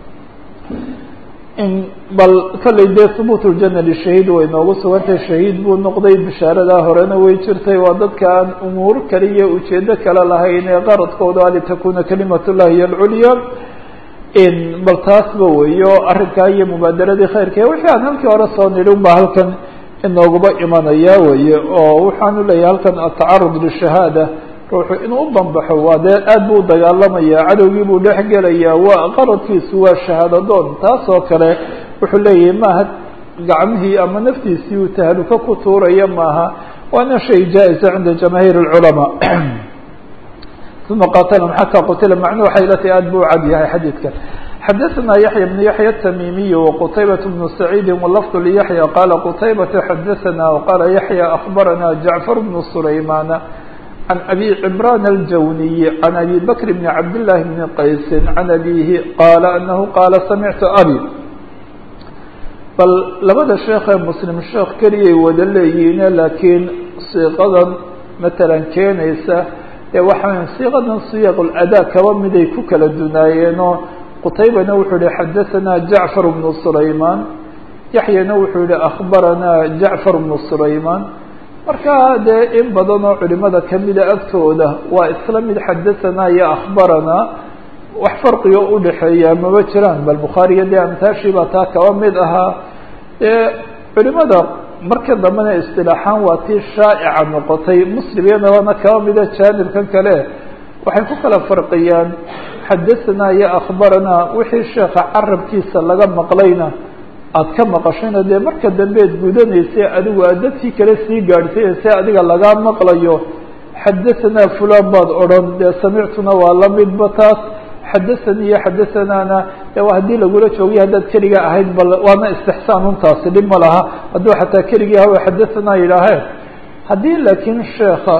bal kollay dee hubuut ljana lishahiid way noogu sugantay shahiid buu noqday bishaaradaa horena way jirtay waa dadka aan umuur kale iyo ujeedo kale lahayn ee qaradkooda litakuna kalimat llahi hiy alculya bal taasba weyo arrinkaa iyo mubaadaradii khayrka wixii aan halkii hore soo nidhi un baa halkan inooguba imanaya weye oo waxaanu leeyahay halkan atacarud lishahaada ruuxu inuu u banbaxo waa dee aad buu dagaalamaya cadowgii buu dhex gelaya waa qaradkiisu waa shahaadadoon taas oo kale wuxuu leeyahay maaha gacmihii ama naftiisii uu tahluka ku tuuraya maaha waana shay jaa-isa cinda jamaahiir اlculamaa uma qatlm xatى qutila macnuu waxay la tahay aad buu cad yahay xadiidka xadaثna yaحya بن yaحya التmimiي وqtaybaة بن سacيidi wlfظ لyaحyى qala qtaybaة xadaثna وqala yaحyى أخbarana jaعفر بن سlayman عن أbي عمrان الجوني عن أbي بكر بن عبد الله بن qays عن أbيه qال أنه qاla سمعت أbي bal labada sheekee mslim sheekh keliyay wada leeyihiine laakiin siiqadan matalan keenaysa ee waxaa siiqadan siyaq اlأdaa kaba miday ku kala dunaayeenoo qutaybana wuxuu yihi xadaثna jaعفر بن سlayman yaحyana wuxuu yihi أخbarana jaعفر بن سlayman markaa dee in badan oo culimada kamida agtooda waa isla mid xadaثanaa iyo akhbaranaa wax farqigo udhaxeeya maba jiraan bal bukhaariya dee amtaashii baa taa kaba mid ahaa dee culimada marka dambena istilaaxaan waa tii shaa'ica noqotay muslimyanabana kaba mida jaanibkan kale waxay ku kala farqiyaan xadaثanaa iyo akhbaranaa wixii sheeka carabkiisa laga maqlayna aad ka maqashayna dee marka dambeed gudanaysa adigu aad dadkii kale sii gaadhsiinaysa adiga lagaa maqlayo xadaثanaa fulan baad odhan dee samictuna waa la midba taas xadaثanii iyo xadaثanaana de waa haddii lagula joogiyo haddaad keliga ahayd bal waana istixsaan untaasi dhib ma laha hadduu xataa keligii hawa xadaثanaa yidhaaheen haddii laakiin sheeka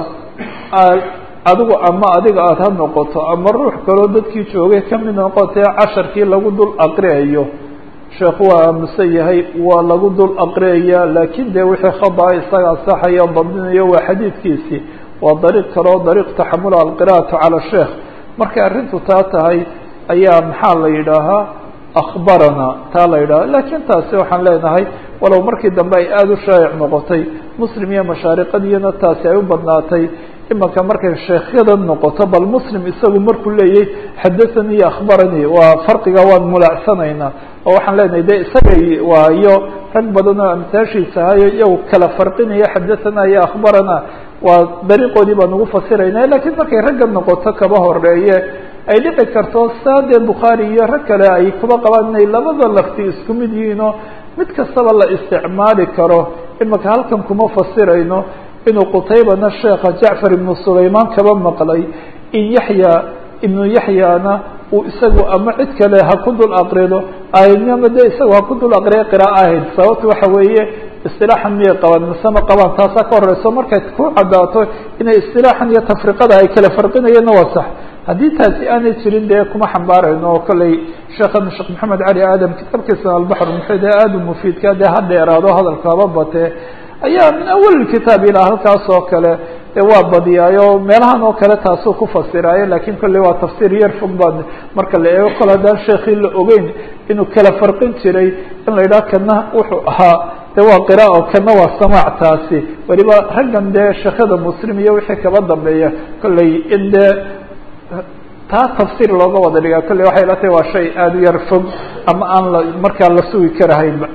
adigu ama adiga aada ha noqoto ama ruux kaloo dadkii joogay kamid noqotee casharkii lagu dul aqriayo sheekhu waa aamusan yahay waa lagu dul aqriyaya laakiin dee wixii khadaa isaga asaxaya dabdinayo waa xadiidkiisii waa dariiq kaleo dariiq taxamula alqira'atu cala sheekh markay arrintu taa tahay ayaa maxaa la yidhaahaa akhbarana taa la yidhaha laakiin taasi waxaan leenahay walow markii dambe ay aada u shaayic noqotay muslim iyo mashaariqadiyana taasi ay u badnaatay imanka markay sheekhyada noqoto bal muslim isagu markuu leeyay xadathanii iyo akhbaranii waa farqiga waan mulaacsanaynaa oo waxaan leenahay de isagay waa iyo rag badan oo amtaashiisa ahayo iyagu kala farqinaya xadathana iyo akhbarana waa dariiqoodii baan ugu fasirayna lakiin markay ragga noqoto kaba horeeye ay dhici karto saa dee bukhaari iyo rag kale ay kuba qabaan inay labada lafti isku mid yihiinoo mid kastaba la isticmaali karo imanka halkan kuma fasirayno inuu qutaybana sheekha jacfar ibnu sulaymaan kaba maqlay in yaxya ibnu yaxyana uu isagu ama cid kale ha ku dul aqrido ama de isagu ha ku dul aqriya qira'a ahayd sababta waxa weeye istilaaxan miyay qabaan mise ma qabaan taasaa ka horeyso markay ku caddaato inay istilaaxan iyo tafriqada ay kala farqinayeenna waa sax haddii taasi aanay jirin dee kuma xambaarayno oo kolley sheekhan sheekh maxamed cali aadam kitaabkiisa albaxr muxid ee aada u mufiidka dee ha dheeraado hadalka haba batee ayaa min awal kitaab ilaa halkaas oo kale de waa badiyaayo meelahan oo kale taasuu ku fasiraayo lakin kolley waa tafsiir yar fog baa marka la eego kole haddaan sheekii la ogeyn inuu kala farqin jiray in la yidhaha kana wuxuu ahaa de waa qira o kana waa samaac taasi weliba raggan dee sheekhada muslim iyo wixii kaba dambeeya kolley in dee taa tafsiir looga wada dhigaa kolley waxay la tahay waa shay aada u yar fog ama aan la markaa la sugi karahaynba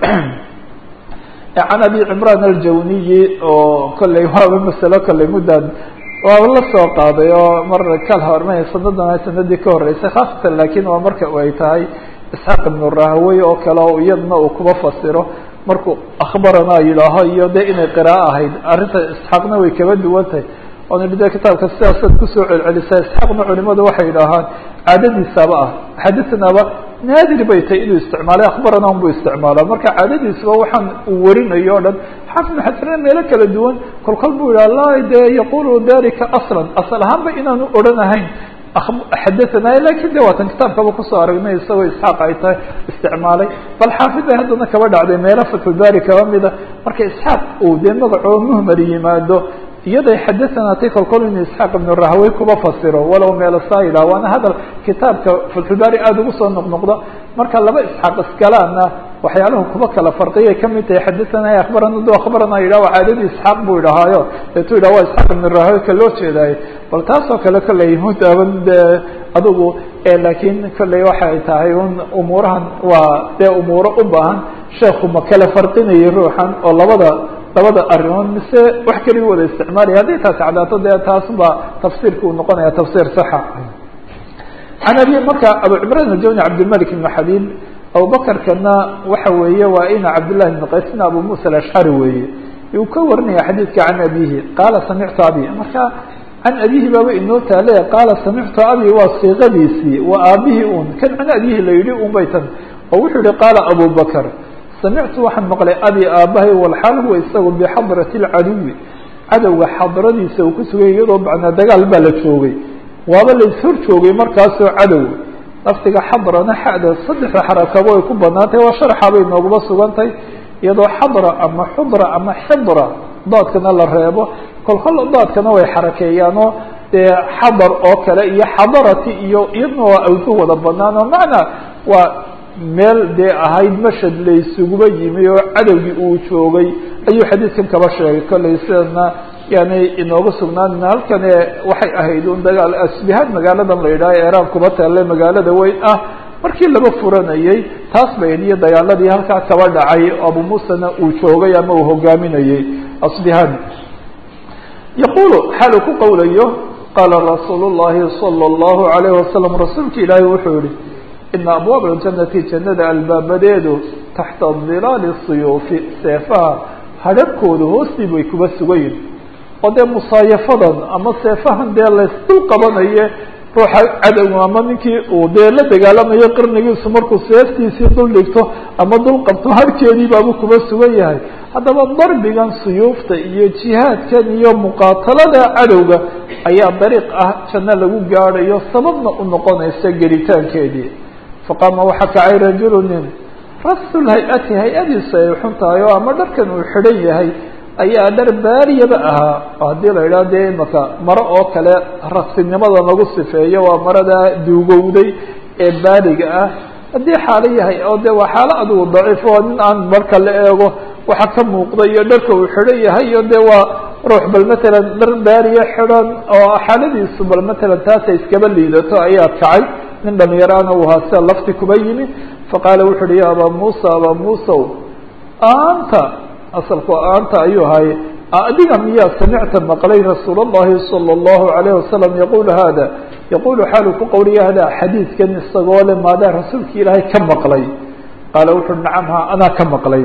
can abi cimraan aljawniyi oo kolley waaba masalo kolley muddan waaba la soo qaaday oo mar kal horma sanadan sanadii ka horeysay khaasatan lakin waa marka ay tahay isxaaq ibnu rahawey oo kale oo iyadna uu kuba fasiro markuu akhbaranaa yidhaaho iyo de inay qiraa'o ahayd arrinta isxaaqna way kaba duwan tahay oona de kitaabka sidaasaad kusoo celcelisaa isxaaqna culimadu waxay yidhaahaan caadadiisaaba ah xadisanaaba naadir bay tahay inuu isticmaalay akhbarana un buu isticmaala marka caadadiisaba waxaan uu warinayo o dhan xaafid xasanna meelo kala duwan kolkol buu yidhaha la de yaqulu dalika aslan asal ahaanba inaanu odhanahayn xadaanay lakin de waatan kitaabkaba kusoo aragnay isagoo isxaaq ay tahay isticmaalay bal xaafid bay haddana kaba dhacday meelo fatxulbaari kaba mida marka isxaaq uu dee magacoo muhmar yimaado iyaday xadaanaatay kolkol inu isxaaq ibnu rahawey kuba fasiro walow meelasaa yidhaha waana hadal kitaabka fatxulbaari aada ugu soo noqnoqda marka laba isxaaq iskalaana waxyaalahu kuba kala farqiyay kamid tahay xadaana akhbarana du akhbarana yidhah waa caadadii isxaaq buu idhahaayo deetu yidhah waa isxaaq ibnu rahawey ka loo jeedaayo bal taasoo kale kolley mutaaban de adigu laakiin kolley waxay tahay un umuurahan waa dee umuuro u baahan sheekhu ma kala farqinayay ruuxan oo labada labada arrimood mise wax keligu wada isticmaalaya hadday taasi cadaato dee taas baa tafsiirka uu noqonaya tafsiir saxa can abi marka abu cimran ajawni cabdilmalik ibn xabiib abubakarkana waxa weeye waa ina cabdillahi ibn qaysna abu musa alashcari weeye uu ka warinaya xadiidka can abihi qaala samictu abi marka can abihi baaba inoo taale qaala samictu abi waa siiqadiisii waa aabihii un kan can abihi la yidhi un bay tan oo wuxuu yihi qaala abu bakr samictu waxaan maqlay abi aabahay walxaal huwa isagu bixadrati lcaduwi cadowga xadradiisa uu ku sugay iyadoo macnaa dagaal baa la joogay waaba la ishor joogay markaasoo cadow laftiga xadrana xada saddexda xarakabo ay ku banaantay waa sharxa bay nooguma sugantay iyadoo xadra ama xudra ama xidra daadkana la reebo kolkol daadkana way xarakeeyaanoo dee xadar oo kale iyo xadarati iyo iyadna waa awdu wada banaan oo macnaa waa meel dee ahayd mashad la isuguba yimi oo cadowgii uu joogay ayuu xadiidkan kaba sheegay kollay sidana yani inooga sugnaan halkan waxay ahayd un dagaal asbihaan magaaladan la yidhaha eraan kuba taale magaalada weyn ah markii laba furanayey taas bay iyo dagaaladii halkaa kaba dhacay abu musana uu joogay ama uu hogaaminayey asbihaan yaqulu xaal uu ku qowlayo qaala rasuul llahi salى اllahu alayh wasalam rasuulka ilaahi wuxuu yihi ina abwaab aljanati jannada albaabadeedu taxta dilaali siyuufi seefaha hadharhkooda hoostii bay kuba sugayin oo dee musaayafadan ama seefahan dee laysdul qabanaye ruuxa cadow ama ninkii uu dee la dagaalamayo qarnigiisu markuu seeftiisii dul dhigto ama dul qabto harkeedii baabu kuba sugan yahay haddaba darbigan suyuufta iyo jihaadkan iyo muqaatalada cadowga ayaa dariiq ah janno lagu gaadhayo sababna u noqonaysa gelitaankeedii faqaama waxaa kacay rajulu nin rasul hay-ati hay-adiisu ay xun tahay oo ama dharkan uu xidhan yahay ayaa dhar baariyaba ahaa oo haddii la idhaha dee imaka maro oo kale rasinimada lagu sifeeyo waa marada duugowday ee baariga ah haddii xaalo yahay oo de waa xaalo adigu daciif oo nin aan marka la eego waxa ka muuqda iyo dharka uu xidhan yahay iyo de waa ruux bal matalan dhar baariya xidhan oo xaaladiisu bal matalan taasay iskaba liidato ayaa kacay nin dhalinyaraana uu ahaa sida lafti kuba yimi faqaala wuxu uhi ya abaa muusa abaa muusaw anta asalku anta ayuu ahaye adiga miyaa samicta maqlay rasuul اllahi salى اllahu alayh wasalam yaqulu hada yaqulu xaalu ku qowliya hada xadiidkan isagoo le maadaa rasuulka ilaahay ka maqlay qaala wuxu uhi nacam ha anaa ka maqlay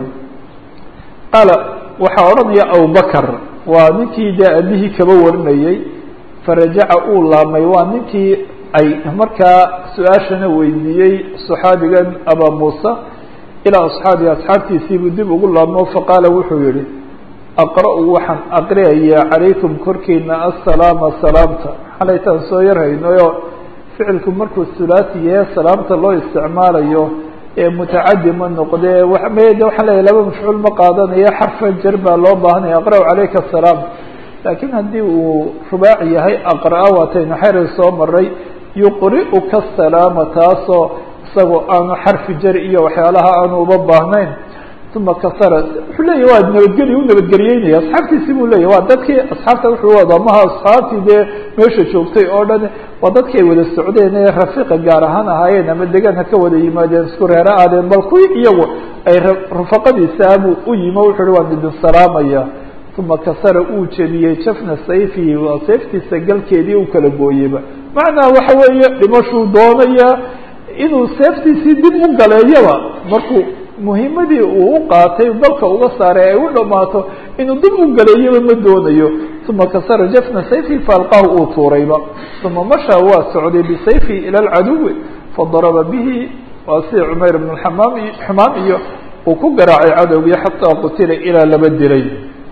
qaala waxaa odhanaya abubakr waa ninkii dee abihii kaba warinayey farajaca uu laamay waa ninkii ay markaa su-aashana weydiiyey صaxaabigan abaa muusa ilaa asxaabi asxaabtiisiibuu dib ugu laabmo faqaala wuxuu yihi aqra-u waxaan aqriyayaa calaykum korkiina assalaama salaamta xalaytaan soo yarhaynayo ficilku markuu sulaasi yahe salaamta loo isticmaalayo ee mutacadi ma noqdee md waxaan leeyahy laba mafcuul ma qaadanayo xarfa jar baa loo baahanaya aqra-u calayka asalaam laakiin haddii uu rubaaci yahay aqra-a waataynu xeray soo maray yuqri'uka asalaama taasoo isagoo aanu xarfi jar iyo waxyaalaha aanu uba baahnayn uma kasara wuxuu leeyahy waa nabadgeli u nabadgeliyeynaya asxaabtiisi buu leyahy waa dadkii asxaabta wuxuu wada maha asxaabtii dee meesha joogtay oo dhan waa dadkii ay wada socdeen ee rafiiqa gaar ahaan ahaayeen ama degaan ha ka wada yimaadeen isku reero aadeen bal kuwii iyagu ay rufaqadiisaabuu u yimi wuxu uhi waan idin salaamaya uma kasara uu jebiyey jafna sayfihi waa sayftiisa galkeedii u kala gooyeyba macnaa waxa weeye dhimashuu doonaya inuu seeftiisii dib u galeeyaba markuu muhimadii uu u qaatay dalka uga saaray ay u dhamaato inuu dib u galeeyaba ma doonayo uma kasara jafna sayfi faalqahu uu tuurayba uma mashaa waa socday bisayfi ila alcaduwi fadaraba bihi waa sida cumayr bn amaam xumaam iyo uu ku garaacay cadowgii xataa qutila ilaa laba dilay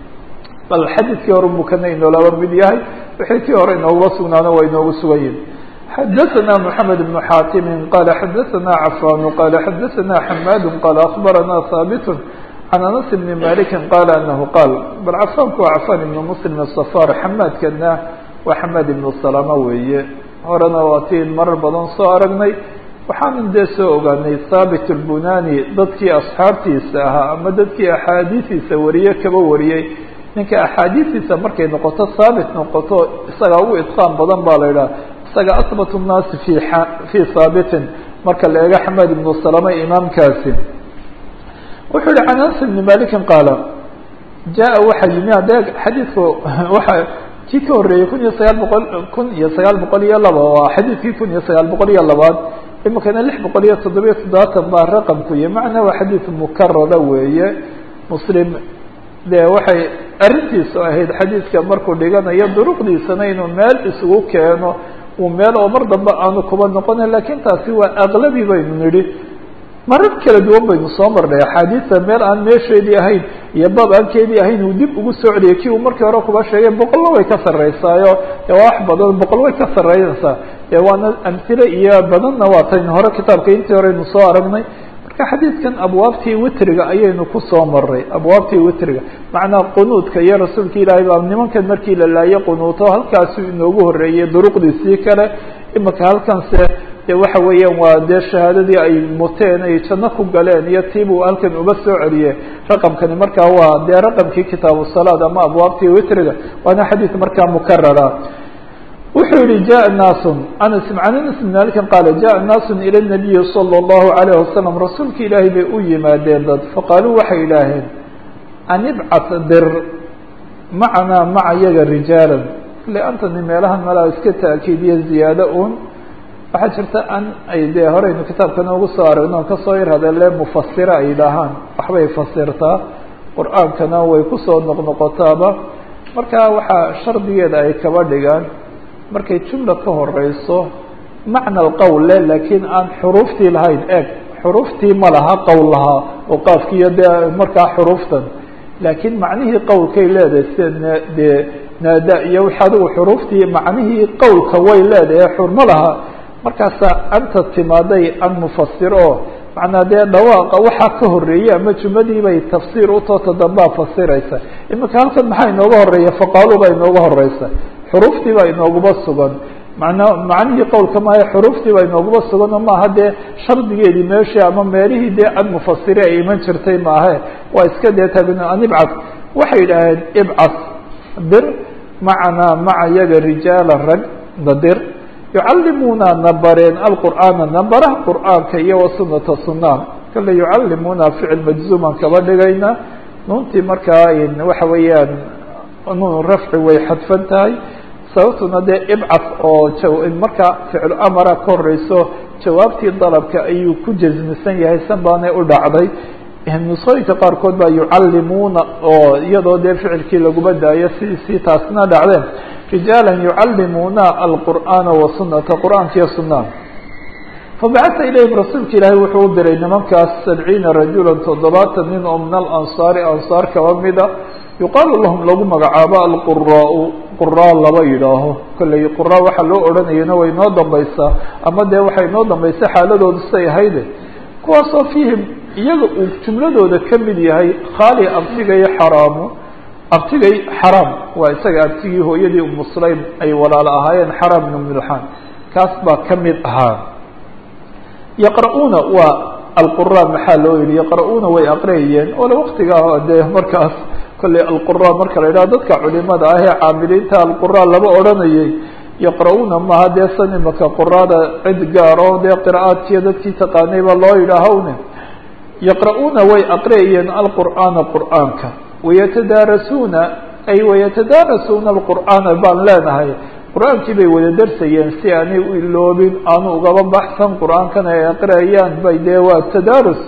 bal xadiidkii hore buu kana inoolaba mid yahay wixii kii hore inooguba sugnaana waa inoogu sugan yihin xadaثna mحamed بن xaatimi qala xadaثna cafan qala xadaثna xamad qala akbarana haabit can anas bni maliki qala anahu qaal bal cafaanku waa cafan ibn muslim الsafar xamaadkana waa xamaad ibn salama weeye horena waa tiin marar badan soo aragnay waxaanan dee soo ogaanay haabit اlbunani dadkii asxaabtiisa ahaa ama dadkii axaadiistiisa wariye kaba wariyey ninka axaadiistiisa markay noqoto haabit noqoto isagaa ugu itqaan badan baa la idhaha isaga asbat الnaasi fi fii haabitin marka la eego xamaad ibnu salama imaamkaasi wuxuu yihi can anas ibni malikin qaala jaa waxaa yimi hadee xadiidku waxa kii ka horreeyey kun iyo sagaal boqol kun iyo sagaal boqol iyo laba waa xadiidkii kun iyo sagaal boqol iyo labaad imikana lix boqol iyo toddobiyo toddobaatan baa raqamku iyo macnaa waa xadiid mukarara weeye muslim dee waxay arrintiisu ahayd xadiidka markuu dhiganayo duruqdiisana inuu meel isugu keeno uu meel oo mar dambe aanu kuba noqonin lakin taasi waa aqlabi baynu nidhi marar kala duwan baynu soo marnay axaadiista meel aan meesheedii ahayn iyo baab aankeedii ahayn uu dib ugu soo celiyay kii uu markii hore kuba sheegay boqolna way ka sarreysaayo dee waa wax badan boqol way ka sarreynaysaa dee waana amhile iyo badanna waa taynu hore kitaabka intii horeynu soo aragnay marka xadiidkan abwaabtii witriga ayaynu kusoo maray abwaabtii witriga macnaa qunuudka iyo rasuulka ilaahay baa nimankan markii la laayo qunuuto halkaasu inoogu horreeyey duruqdiisii kale imika halkanse dee waxa weeyaan waa dee shahaadadii ay muteen ay janno ku galeen iyo tiibuu halkan uga soo celiyey raqamkani markaa waa dee raqamkii kitaabu salaad ama abwaabtii witriga waana xadiid markaa mukarara wuxuu yihi jaء naasu anas can anas bn malikin qaala jaءa naasu ilى الnabiyi salى الlahu عalayه wasalam rasuulka ilaahay bay u yimaadeen dad faqaaluu waxay idhaaheen an ibcat dir macanaa maca yaga rijaala le antani meelahan malaa iska taakiidiyo ziyaado un waxaa jirta an ay dee horeynu kitaabka noogu soo aragno on kasoo yar hadale mufasira ay dhahaan waxbay fasirtaa qur-aankana way kusoo noqnoqotaaba marka waxaa shardigeeda ay kaba dhigaan markay jumla ka horeyso macna alqowl le laakiin aan xuruuftii lahayn eeg xuruuftii ma laha qowl lahaa oo qaafkiiyo dee markaa xuruuftan laakiin macnihii qowlkay leedahay sida dee naada iyo wix adigu xuruuftii macnihii qowlka way leedahay xurmo laha markaasaa anta timaaday an mufasir oo macnaa dee dhawaaqa waxaa ka horeeyey ama jumladii bay tafsiir utoota dambaa fasiraysa iminka halkan maxaa inooga horeeya faqaalu baa inooga horeysa xuruuftii baa inooguba sugan mana macnihii qowlka maaha xuruuftii baa inooguba sugan oo maaha dee shardigeedii meeshii ama meelihii dee an mufasiri ay iman jirtay maahe waa iska dee taagn an ibcad waxay yidhaaheen ibcas dir macanaa maca yaga rijaala rag nadir yucallimuuna na bareen alqur'aana na baraha qur'aanka iyo wasunata sunaa kale yucallimuuna ficil majzuuman kaba dhigayna nuuntii markaa waxa weeyaan nuun rafci way xadfan tahay sababtuna dee ibcas oo markaa ficlu amara ka horeyso jawaabtii dalabka ayuu ku jasmisan yahay san baanay u dhacday nusooyinka qaarkood baa yucallimuuna oo iyadoo dee ficilkii laguma daayo si si taasna dhacdeen rijaala yucallimuuna alqur'aana wasunata qur'aanka iyo sunaa fabacata ilayhim rasuulka ilaahay wuxuu u diray nimankaas sabciina rajula toddobaatan nin oo min alansaari ansaar kaba mida yuqaalu lahum lagu magacaabo alquraau quraa laba yidhaaho kolley quraa waxaa loo odhanayana way noo dambaysaa ama dee waxay noo dambaysa xaaladoodu say ahayde kuwaasoo fiihim iyaga uu jumladooda ka mid yahay khaali abtigay xaraamu abtigay xaraam waa isaga abtigii hooyadii umu sulaym ay walaalo ahaayeen xaraam ibnu milxaan kaas baa ka mid ahaa yaqra'uuna waa alqura maxaa loo yihi yaqra'uuna way aqriyayeen ole waktigaa dee markaas kolley alqura marka la yidhaha dadka culimada ah ee caamiliinta alqura laba odhanayay yaqra'uuna maha dee san imaka quraada cid gaaro dee qira'aadkiiyo dadkii taqaanay baa loo yidhaahawne yaqra'uuna way aqriyayeen alqur'aana qur'aanka wayatadaarasuuna ay wayatadaarasuuna alqur'aana baan leenahay qur-aankii bay wada darsayeen si aanay u iloobin aanu ugaba baxsan qur-aankana ay aqriyayaan bay dee waa tadaarus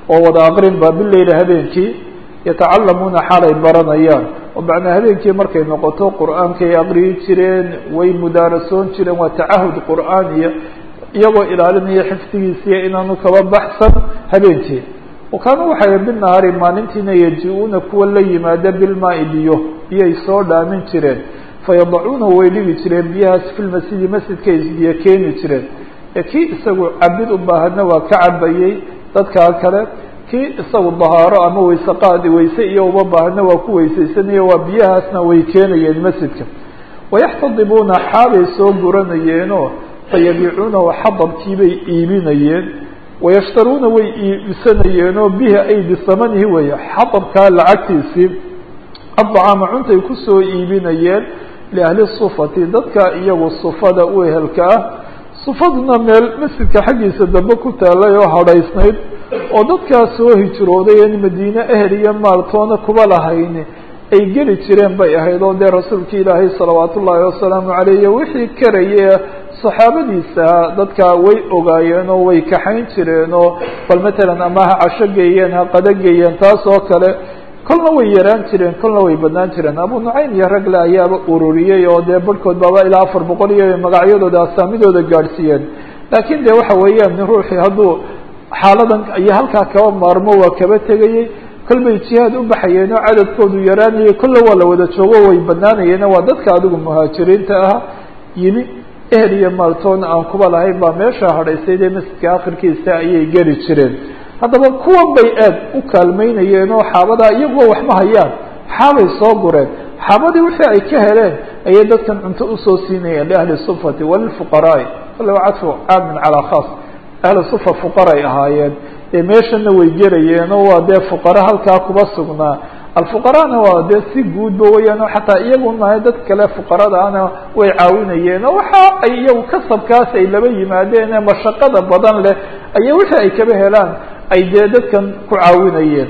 oo wada aqrinba bileyli habeenkii yatacalamuuna xaalay baranayaan oo macnaa habeenkii markay noqoto qur-aankay aqriyi jireen way mudaarasoon jireen waa tacahud qur'aaniya iyagoo ilaalinaya xifdigiisiiya inaanu kaba baxsan habeenkii wakaanu waxay binahaari maalintiina yaji-uuna kuwa la yimaada bilmaai biyo biyay soo dhaamin jireen fayadacuuna way dhigi jireen biyahaas filmasjidi masjidkay isbiyo keeni jireen ee kii isagu cabid u baahadna waa ka cabayey dadkaa kale kii isagu dahaaro ama wayse qaadi wayse iyo uma baahadna waa ku weysaysanaya waa biyahaasna way keenayeen masjidka wayaxtadibuuna xaalay soo guranayeenoo fayabiicuunahu xadabkiibay iibinayeen wayashtaruuna way iibsanayeenoo bihi ay bisamanihi weeye xadabkaa lacagtiisii addacaama cuntay kusoo iibinayeen liahli sufati dadka iyagu sufada u ehelka ah sufaduna meel masjidka xaggiisa dambe ku taalay oo hadhaysnayd oo dadkaas soo hijrooday en madiine ehel iyo maaltoona kuba lahayni ay geli jireen bay ahayd oo dee rasuulka ilaahay salawaat ullaahi wasalaamu caleyh iyo wixii karaya saxaabadiisa dadka way ogaayeen oo way kaxayn jireen oo bal matalan ama ha casho geeyeen ha qado geeyeen taas oo kale kolna way yaraan jireen kolna way badnaan jireen abu nucaym iyo ragle ayaaba ururiyey oo dee barhkood baaba ilaa afar boqol iyo magacyadooda asaamidooda gaadhsiiyeen laakiin de waxa weeyaan ruuxii hadduu xaaladan iyo halkaa kaba maarmo waa kaba tegayey kol bay jihaad u baxayeen oo cadadkoodu yaraanayay kolle waa la wada joogo way badnaanayeen waa dadka adigu muhaajiriinta ah yimi ehel iyo maaltoona aan kuba lahayn baa meesha hadhaysayde masjidka akhirkiisa ayay geli jireen haddaba kuwan bay aad u kaalmeynayeen oo xaabadaa iyaguo waxma hayaan xaabay soo gureen xaabadii wixii ay ka heleen ayay dadkan cunto usoo siinayeen liahli sufati walilfuqaraai kale waa cadfu caamin calaa khaas ahli sufa fuqaray ahaayeen dee meeshana way gelayeen oo waa dee fuqara halkaa kuba sugnaa alfuqarana waa dee si guudba weyaan oo xataa iyagu mahay dad kale fuqaradaana way caawinayeen oo waxa ay iyagu kasabkaas ay laba yimaadeen ee mashaqada badan leh aya wixii ay kaba helaan ay dee dadkan ku caawinayeen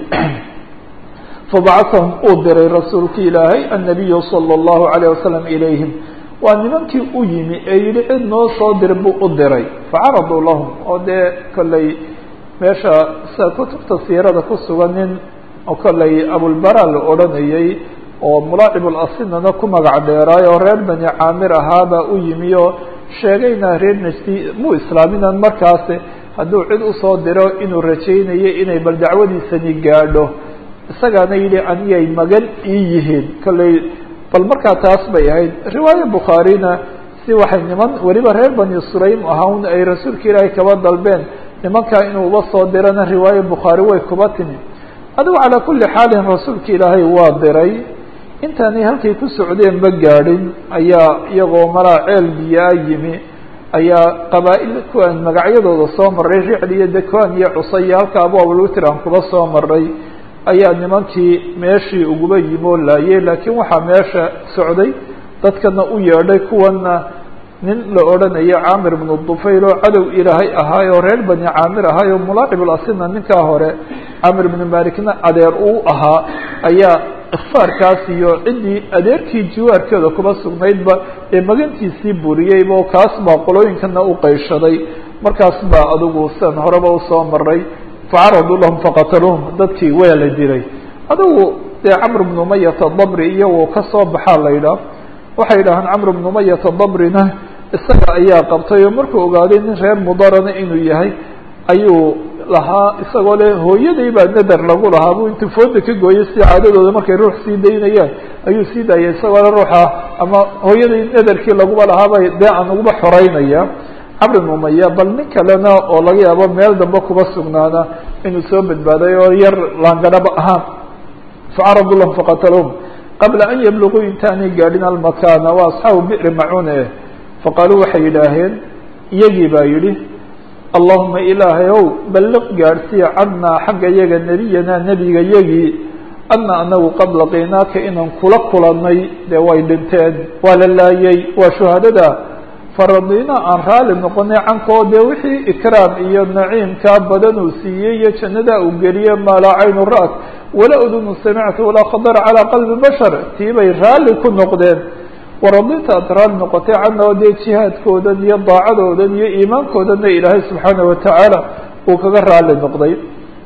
fabacahum uu diray rasuulki ilaahay annabiyu sala allahu alayh wasalam ilayhim waa nimankii u yimi ee yihi cid noo soo dir buu u diray facaraduu lahum oo dee kolley meesha sida kutubta siirada ku sugan nin oo kolley abulbara la odhanayey oo mulaacibul asinana ku magac dheeraay oo reer bani caamir ahaabaa u yimi oo sheegayna reer nasti muu islaaminan markaasi hadduu cid usoo diro inuu rajaynayo inay bal dacwadiisani gaadho isagaana yidhi aniyay magan ii yihiin kolley bal markaa taas bay ahayd riwaaye bukhaarina si waxay niman weliba reer bani sulaym ahawn ay rasuulka ilaahay kaba dalbeen nimankaa inuu uba soo dirana riwaaye bukhaari way kuba timi adigu calaa kulli xaalin rasuulka ilaahay waa diray intaanay halkay ku socdeen ma gaadhin ayaa iyagoo malaa ceel biyaa yimi ayaa qabaa-il kuwaan magacyadooda soo maray ricl iyo dekwaan iyo cusay iyo halka abu abulwitr aan kuba soo maray ayaa nimankii meeshii uguba yimoo laayey laakiin waxaa meesha socday dadkana u yeedhay kuwana nin la odhanayo caamir bnu dufayl oo cadow ilaahay ahaay oo reer bani caamir ahaay oo mulaacibul asina ninkaa hore camir bnu malikna adeer uu ahaa ayaa ikfaarkaas iyo ciddii adeerkii jiwaarkeeda kuba sugnaydba ee magantiisii buriyeyba oo kaas baa qolooyinkana u qayshaday markaas baa adigu sidan horeba usoo maray facaraduu lahum faqataluuhum dadkii waa la dilay adigu dee camr bnu mayata dabri iyagoo kasoo baxaa la yidhaah waxay yidhahaan camr bnu mayata dabrina isaga ayaa qabtay oo markuu ogaaday nin reer mudarana inuu yahay ayuu lahaa isagoo le hooyaday baa nader lagu lahaa buu intuu fooda ka gooyay si caadadooda markay ruux sii daynayaan ayuu sii daayay isagoo le ruuxa ama hooyaday naderkii laguba lahaabay dee aan uguba xoreynaya camr bn umaya bal nin kalena oo laga yaabo meel dambe kuba sugnaana inuu soo badbaaday oo yar laangadhaba ahaan facaradu lahum faqataluhum qabla an yabluguu intaanay gaadhin almakana waa asxaabu bi'ri macune faqaaluu waxay yidhaaheen iyagii baa yidhi allahuma ilaahay ow balliq gaadhsiya cadnaa xagga yaga nebiyanaa nebiga yagii ana anagu qad laqiinaaka inaan kula kulannay dee way dhinteen waa la laayay waa shuhadada faradina aan raali noqonay cankoo dee wixii ikraam iyo naciimkaa badan uu siiyey iyo jannadaa uu geliye maa laa caynu ra'at walaa udunu samictu walaa khadara calaa qalbi bashar tii bay raalli ku noqdeen waradinta aad raali noqotay cana oo dee jihaadkoodan iyo daacadoodan iyo iimaankoodanna ilaahay subxaana watacaala uu kaga raali noqday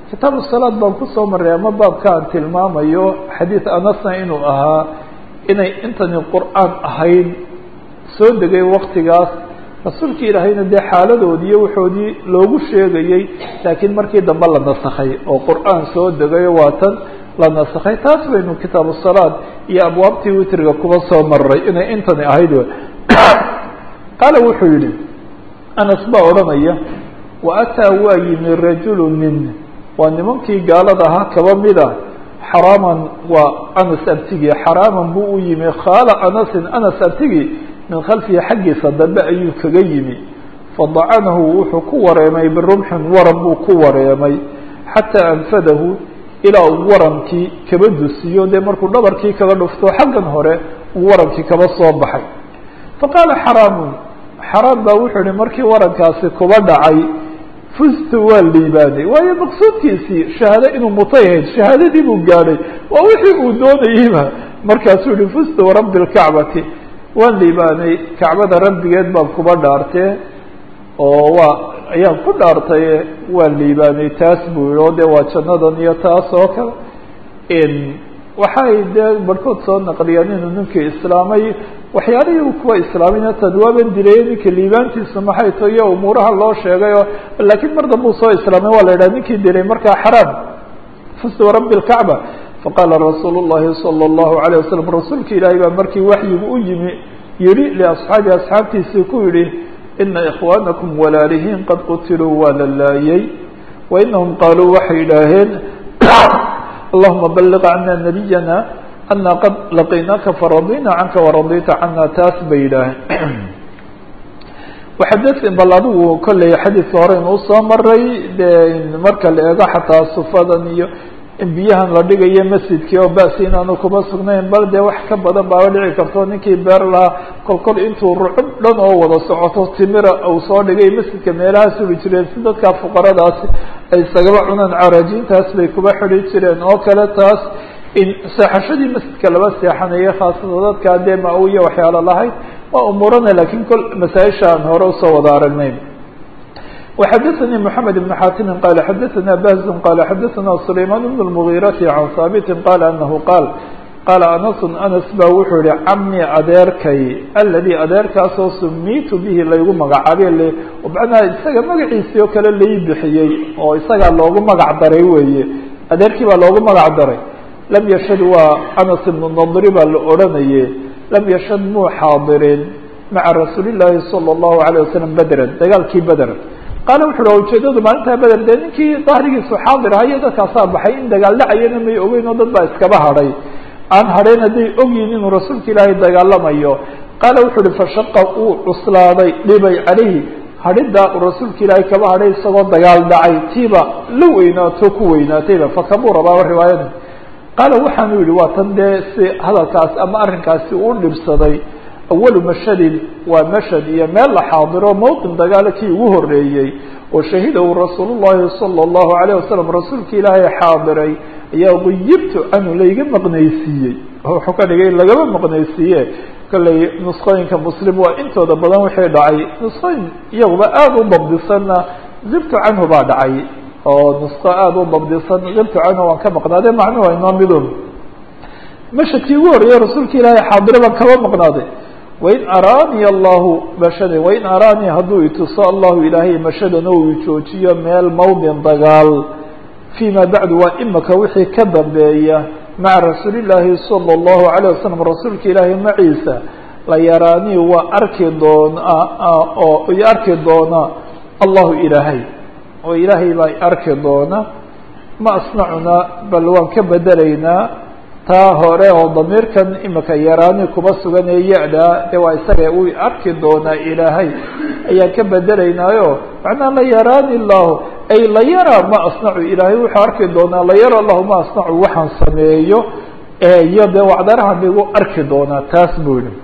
kitaabu salaad baan kusoo maray ama baabka aan tilmaamayo xadiid anasna inuu ahaa inay intani qur-aan ahayd soo degay waktigaas rasuulki ilaahayna dee xaaladoodii iyo waxoodii loogu sheegayey laakiin markii dambe la nasakhay oo qur-aan soo degayo waa tan la nasakhay taas baynu kitaabu salaad iyo abwaabtii witriga kuba soo maray inay intani ahayd qaala wuxuu yihi anas baa odhanaya wa ataa waa yimi rajulu nin waa nimankii gaalada ahaa kaba mida xaraaman waa anas abtigi xaraaman buu u yimi khaala anasin anas abtigi min khalfihi xaggiisa dambe ayuu kaga yimi fadacanahu wuxuu ku wareemay birumxin waran buu ku wareemay xataa anfadahu ilaa uu warankii kaba dusiyo dee markuu dhabarkii kaga dhufto xaggan hore uu warankii kaba soo baxay faqaala xaraamun xaraam baa wuxuu ihi markii warankaasi kuba dhacay fustu waa liibaanay waayo maqsuudkiisii shahaado inuu mutay ahayd shahaadadii buu gaadhay waa wixii uu doonayeyba markaasuu yihi fustu warabbi lkacbati waan liibaanay kacbada rabbigeed baan kuba dhaartee oo waa ayaan ku dhaartaye waan liibaanay taas buu yihi oo dee waa jannadan iyo taas oo kale waxay dee barhkood soo naqliyaan inuu ninkii islaamay waxyaalihii u kuwa islaamayna tad waaban dilay ninka liibaantiisa maxay to iyo umuuraha loo sheegay oo laakiin mar dambe uu soo islaamay waa la yidhaha ninkii dilay markaa xaraam fustu rabbi lkacba faqaala rasuulu llahi sala allahu alayh wasalam rasuulka ilaahay baa markii waxyigu u yimi yihi liasxaabi asxaabtiisii ku yihi ina ikhwaanakum walaalihiin qad qutiluu waa la laayay wa inahum qaaluu waxay idhaaheen allahuma balliq cana nabiyana ana qad laqiynaka faradina canka waradita cana taas bay yidhaaheen waxadin bal adigu kolley xadiidka hore inuu soo maray de marka la eego xataa sufadan iyo in biyahan la dhigayo masjidkii oo basi inaanu kuma sugnayn bal dee wax ka badan baaba dhici karto ninkii beer lahaa kol kol intuu rucub dhan oo wada socoto timira uu soo dhigay masjidka meelaha suri jireen si dadka fuqaradaasi ay isagaba cunaan carajiintaas bay kuba xidi jireen oo kale taas in seexashadii masjidka laba seexanayo khaasatan dadkaa dee ma-uya waxyaalo lahayd waa umuurana lakiin kol masaaisha aan hore usoo wada aragnayn وxdثnي محمد بن xاtم qال xdثna بهز qال xdثna سليمان بن المغيرة عن ثابت qال أنه qال qال أنس أنس ba wuxuu yihi cmي adeerkay الذي adeerkaasoo سميت bه laygu magacaabay mعnaa isaga magaciisii oo kale lai bixiyey oo isagaa loogu magac daray weeye adeerkii baa loogu magac daray lam yshhd waa أنس بن نضri baa la odhanaye lam yshhd muu xaadirin maعa رasuuل الlahi صلى الله عليه وسلم bdrا dagaalkii bdr qaala wuxu uhi ujeedadu maalintaa beder dee ninkii dahrigiisu xaadir ahayo dadkaasaa baxay in dagaal dhacayana may ogeyn oo dad baa iskaba hadhay aan hadhayn hadday ogyihin inuu rasuulka ilaahay dagaalamayo qaala wuxu uhi fashaqa uu cuslaaday dhibay calayhi hadhiddaa uu rasuulka ilaahay kaba hadhay isagoo dagaal dhacay tiiba la weynaato ku weynaatayba fakabuu rabaaba riwaayada qaala waxaanu yihi waa tan dee si hadalkaas ama arrinkaasi uu dhibsaday awalu mashhadin waa mashhad iyo meel la xaadiro mowqin dagaalo kii ugu horeeyey oo shahidahu rasuul llahi salى اllahu alayه wasalam rasuulka ilaahay xaadiray ayaa guyibtu canhu layga maqnaysiiyey wuxuu ka dhigay lagama maqnaysiiye kolley nusqooyinka muslim waa intooda badan wixii dhacay nusqooyin iyaguba aada u dabdisanna zibtu canhu baa dhacay oo nusqo aada u dabdisan zibtu canhu waan ka maqnaade macnuhu inoo midun mashhadkii ugu horreeyey rasuulka ilaahay xaadiro baan kaba maqnaaday wain araanii allahu mashada wain araanii hadduu ituso allahu ilaahay mashadan oo uu joojiyo meel mawdin dagaal fima bacdu waa imaka wixii ka dambeeya maca rasuuli llaahi salى اllahu alayه wasalam rasuulka ilaahay maciisa la yaraanii waa arki doonaa oo i arki doona allahu ilaahay oo ilaahay baa arki doona ma asnacuna bal waan ka bedelaynaa taa hore oo damiirkan imika yaraani kuba sugan ee ya-da de waa isaga uu arki doonaa ilaahay ayaan ka bedelaynaayo macnaha la yaraani llahu ay la yaraa ma asnacu ilaahay wuxuu arki doonaa la yara lahu ma asnacu waxaan sameeyo iyo dee wacdarahan igu arki doonaa taas buu yihi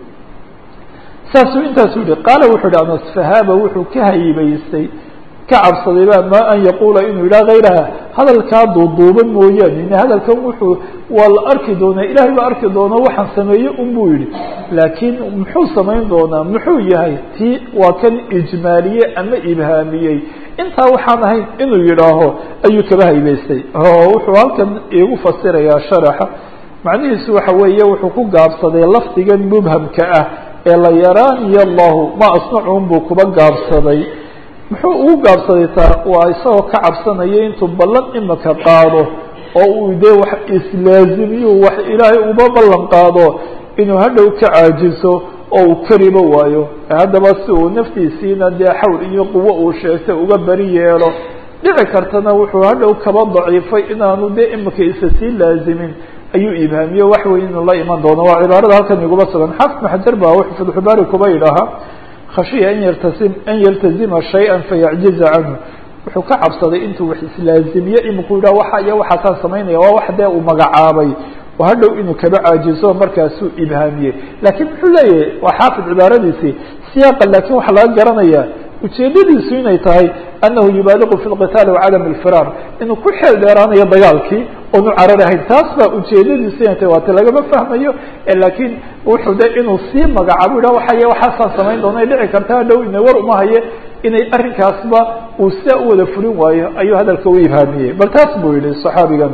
saasuu intaasuu yihi qaala wuxuu yihi anas fahaaba wuxuu ka haybaystay ka cabsaday ba ma an yaquula inuu yidhaha hayraha hadalkaa duuduuban mooyaane in hadalkan wuxuu waa la arki doonaa ilahay baa arki doona waxaan sameeye un buu yihi laakiin muxuu samayn doonaa muxuu yahay ti waa kan ijmaaliyey ama ibhaamiyey intaa waxaan ahayn inuu yidhaaho ayuu kaba haybaystay oo wuxuu halkan iigu fasirayaa sharaxa macnihiisu waxa weeye wuxuu ku gaabsaday lafdigan mubhamka ah ee la yaraaniyo allahu ma asnacun buu kuba gaabsaday muxuu ugu gaabsaday taa waa isagoo ka cabsanaya intuu ballan imika qaado oo uu dee wax islaazimiyu wax ilaahay uba ballan qaado inuu hadhow ka caajiso oo uu kariba waayo haddaba si uu naftiisiina dee xawl iyo quwo uu sheegtay uga beri yeelo dhici kartana wuxuu hadhow kaba daciifay inaanu dee imika isa sii laazimin ayuu ibhaamiyo wax weyn inuu la iman doono waa cibaarada halkan iguma sugan xaafid maxajar baa wuxuu fatxubaari kuba yidhaahaa khashiya an yaltasim an yaltazima shay-an fayacjiza canhu wuxuu ka cabsaday intuu wax islaazimiyo iminku yidhah waxa iyo waxaasaan samaynaya waa wax dee uu magacaabay oo hadhow inuu kaba caajizo markaasuu ibhaamiyey laakiin muxuu leeyahay waa xaafid cibaaradiisii siyaaqa laakiin waxaa laga garanaya ujeedadiisu inay tahay anahu yubaaliqu fi lqitaali wacadam alfiraar inuu ku xeel dheeraanayo dagaalkii oonu cararahayn taas baa ujeedadiisu inay tahay waati lagama fahmayo laakiin wuxuu de inuu sii magacaabo yidhah waxay waxaasaan samayn doona ay dhici karta hadhow ina war uma haye inay arrinkaasba uu sidaa u wada fulin waayo ayuu hadalka u ibhaamiyey bal taas buu yihi صaxaabigan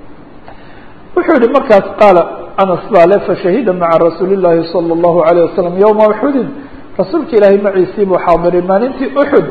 wuxuu yihi markaas qaala anas baa le fashahida maca rasuuli llahi salى اllahu alayه wasalam ywma uxudin rasuulka ilaahay maciisii buu xaadiray maalintii uxud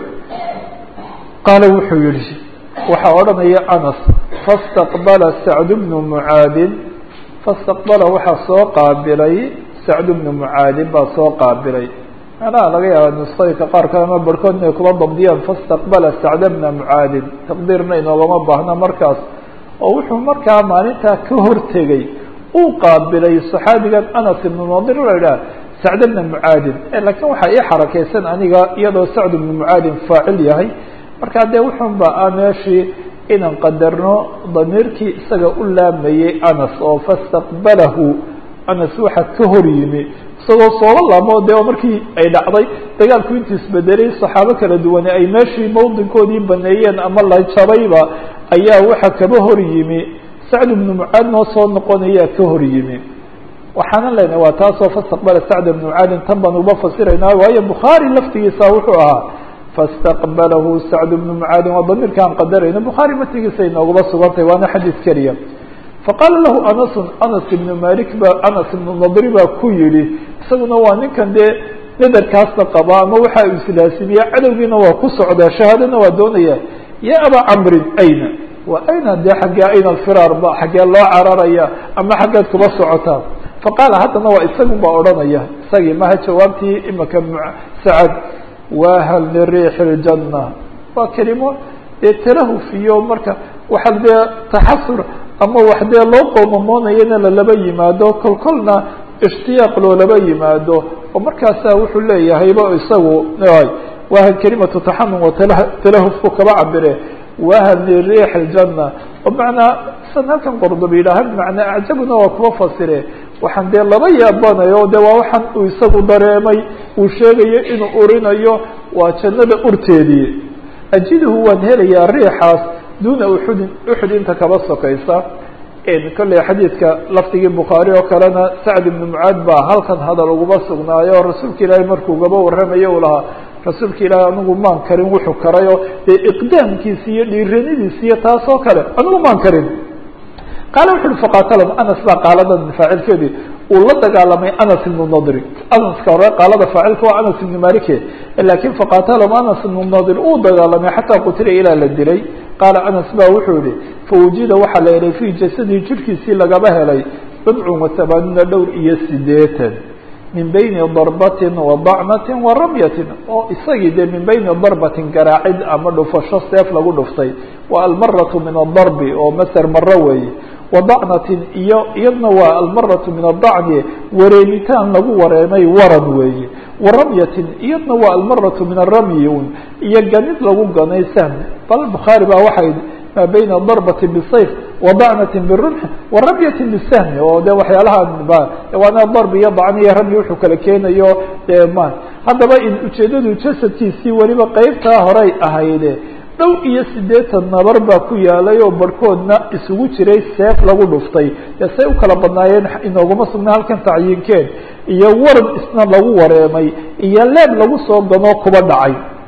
qaala wuxuu yihi waxaa odhanaya anas faاstaqbala sacd bnu mucaadin faاstaqbala waxaa soo qaabilay sacd bnu mucaadin baa soo qaabilay macnaha laga yaaba nusayka qaar kale ama barhkood inay kuba dabdiyaan faاstaqbala sacda bna mucaadin taqdiirna inoogama baahna markaas oo wuxuu markaa maalintaa ka hortegay uu qaabilay صaxaabigan anas ibnu nadir la idhaha sacd bna mucaadin lakiin waxaa ii xarakeysan aniga iyadoo sacd bnu mucaadin faacil yahay markaa dee wuxun ba a meeshii inaan qadarno damiirkii isaga u laamayey anas oo faاstaqbalahu anas waxa ka hor yimi isagoo sooba laamo de markii ay dhacday dagaalku intuu isbedelay saxaabo kala duwane ay meeshii mawdinkoodii baneeyeen ama la jabayba ayaa waxa kaba hor yimi sacd ibnu mucaad noo soo noqonayaa ka hor yimi waxaanan leenahay waa taasoo fastaqbala sacd ibnu mucaadin tan baan uba fasiraynaa waayo bukhaari laftigiisa wuxuu ahaa faاstaqbalahu sacd ibnu mucaadin waa damiirka aan qadarayno bukhaari matigiisa inoogaba sugantahay waana xadiis keliya faqaala lahu anasu anas ibnu malik ba anas ibnu nadri baa ku yihi isaguna waa ninkan dee nadarkaasna qaba ama waxa uu islaasimiya cadowgiina waa ku socdaa shahaadana waa doonaya ya abaa camrin ayna wa ayna dee xaggee ayna alfiraar ba xaggee loo cararaya ama xaggeed kuba socotaa faqaala haddana waa isagun baa odhanaya isagii maha jawaabtii imika sacad wahal liriixi اljanna waa kelimo dee talahuf iyo marka waxa dee taxasur ama wax dee loo qoomamoonayana lalaba yimaado kol kolna ishtiyaaq loolaba yimaado oo markaasaa wuxuu leeyahayba isagu wahal kelimatu taxanun wa talahufku kaba cabire wahal liriix اljanna oo macnaa san halkan qordoba yidhaha bimacnaa acjabuna waa kuba fasire waxaan dee laba yaabanayo de waa waxaan uu isagu dareemay uu sheegayo inuu urinayo waa jannada urteedii ajiduhu waan helayaa riixaas duuna uxudin uxud inta kaba sokaysa kolley xadiidka lafdigii bukhaari oo kalena sacd ibnu mucaad baa halkan hadal uguma sugnaayo oo rasuulka ilaahay markuu gaba warramayo uu lahaa rasuulka ilaahay anigu maan karin wuxuu karayo dee iqdaamkiisi iyo dhiiranidiisi iyo taas oo kale anigu maan karin qaala wuxu uhi faqaatalam anas baa qaaladan faacilkeedii uu la dagaalamay anas ibnu nadri anaska hore qaalada faacilka waa anas ibnu malike lakin faqaatalam anas ibnu nadir uu dagaalamay xataa qutila ilaa la dilay qaala anas ba wuxuu yihi fawujida waxaa la helay fii jasadihi jirhkiisii lagaba helay bidcun wa tamaaniina dhowr iyo sideetan min bayni darbatin wa dacnatin wa ramyatin oo isagii dee min bayni darbatin garaacid ama dhufasho seef lagu dhuftay wa almaratu min adarbi oo maser maro weeye wadacnatin iyo iyadna waa almaratu min adacni wareemitaan lagu wareemay waran weeye waramyatin iyadna waa almaratu min aramyi un iyo ganid lagu ganay sahmi bal bukhaari baa waxay maa bayna darbati bisayf wadacnatin birumxi waramyatin bisahmi oo de waxyaalahan ba waana darbi iyo dacni iyo ramyi wuxuu kala keenayo de ma haddaba in ujeedadu jasadkiisii weliba qeybtaa horay ahayde dhow iyo siddeetan nabar baa ku yaalay oo barhkoodna isugu jiray seef lagu dhuftay dee say u kala badnaayeen inooguma sugna halkan tacyiinkeen iyo waran isna lagu wareemay iyo leeb lagu soo ganoo kuba dhacay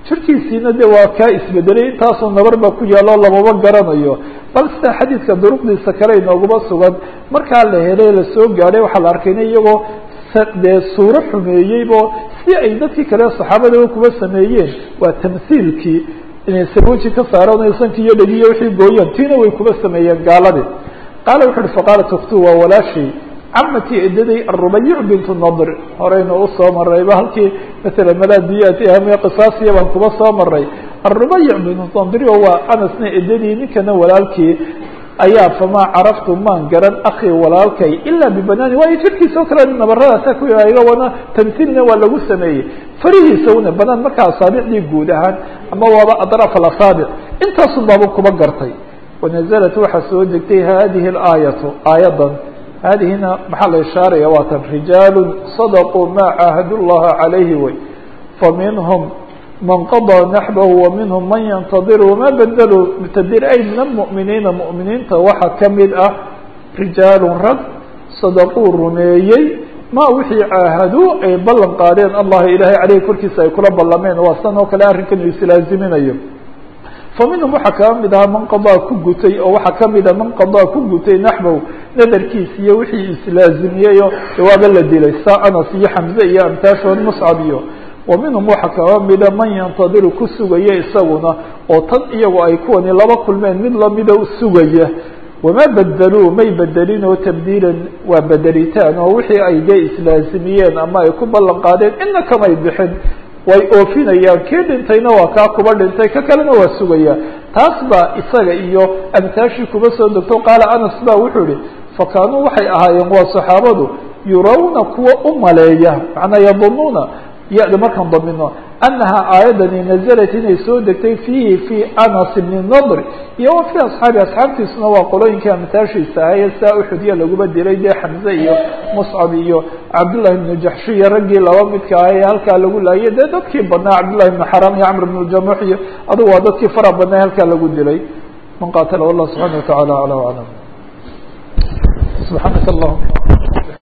jirkiisiina de waa kaa isbedelay intaasoo nabar baa ku yaalloo lamaba garanayo bal sida xadiidka duruqdiisa kale inooguma sugan markaa la helay lasoo gaadhay waxaa la arkayna iyagoo dee suuro xumeeyeybo si ay dadkii kale saxaabadaba kuba sameeyeen waa tamhiilkii inay sarwaji ka saaraan sanki iyo dhegiyo wixii gooyeen tiina way kuba sameeyeen gaaladii qaala wuxu uhi faqaalat uktu waa walaashay camatii edaday arubayic bintu nadr horeyna usoo marayba halkii matala malaadiyat ahamiya qisaasiya baan kuba soo maray arubayic bintu nadri oo waa anasna edadii ninkana walaalkii ayaa famaa caraftu maan garan akii walaalkay ilaa bibanaani waayo jirkiisa oo kale nabaradaasa ku iga wana tamhiilna waa lagu sameeyey farihiisa una banaan markaa asaabicdii guud ahaan ama waaba adraaf alasaabic intaasun baaba kuba gartay wanazalat waxaa soo degtay hadihi اlaayatu aayadan hadihina maxaa la ishaaraya waa tan rijaalu sadaquu ma caahadu llaha calayhi way faminhum man qaضىa naxbahu waminhum man yantadiru wama bedeluu mutadir ay min almu'miniina mu'miniinta waxaa kamid ah rijaalu rag sadaquu rumeeyey ma wixii caahaduu ay ballan qaadeen allaha ilahay caleyhi korkiisa ay kula ballameen waa san oo kale arrinkan uu islaaziminayo faminhum waxaa kaa mid ahaa man qadaa ku gutay oo waxaa kamid a man qadaa ku gutay naxbow nadarkiis iyo wixii islaazimiyeyo waaba la dilay saa anas iyo xamze iyo amtaashood muscab iyo wa minhum waxaa kaa mida man yantadiru ku sugaya isaguna oo tan iyagu ay kuwani laba kulmeen mid lamida sugaya wama bedeluu may bedelin oo tabdiilan waa bedelitaan oo wixii ay dee islaazimiyeen ama ay ku ballan qaadeen ina kamay bixin way oofinayaan kii dhintayna waa kaa kuba dhintay ka kalena waa sugaya taas baa isaga iyo amtaashii kuba soo degto qaala anas ba wuxuu ihi fakaanuu waxay ahaayeen waa saxaabadu yurawna kuwa u maleeya macnaa yadunuuna ya-da markaan damino anaha aayadani nazalat inay soo degtay fiihi fi anas bni nadr iyo wa fi asxaabi asxaabtiisuna waa qolooyinkii amtaashiisa ahaye saa uxudya laguba dilay dee xamze iyo muscab iyo cabdullahi bnu jaxshi iyo raggii laba midka ah ee halkaa lagu laayay dee dadkii badnaa cabdullahi bnu xaram iyo camr bnu jamuux iyo adugu waa dadkii fara badnaa halkaa lagu dilay man qaatala wallah subxana wa tacala ala aclam subxaanaka allahuma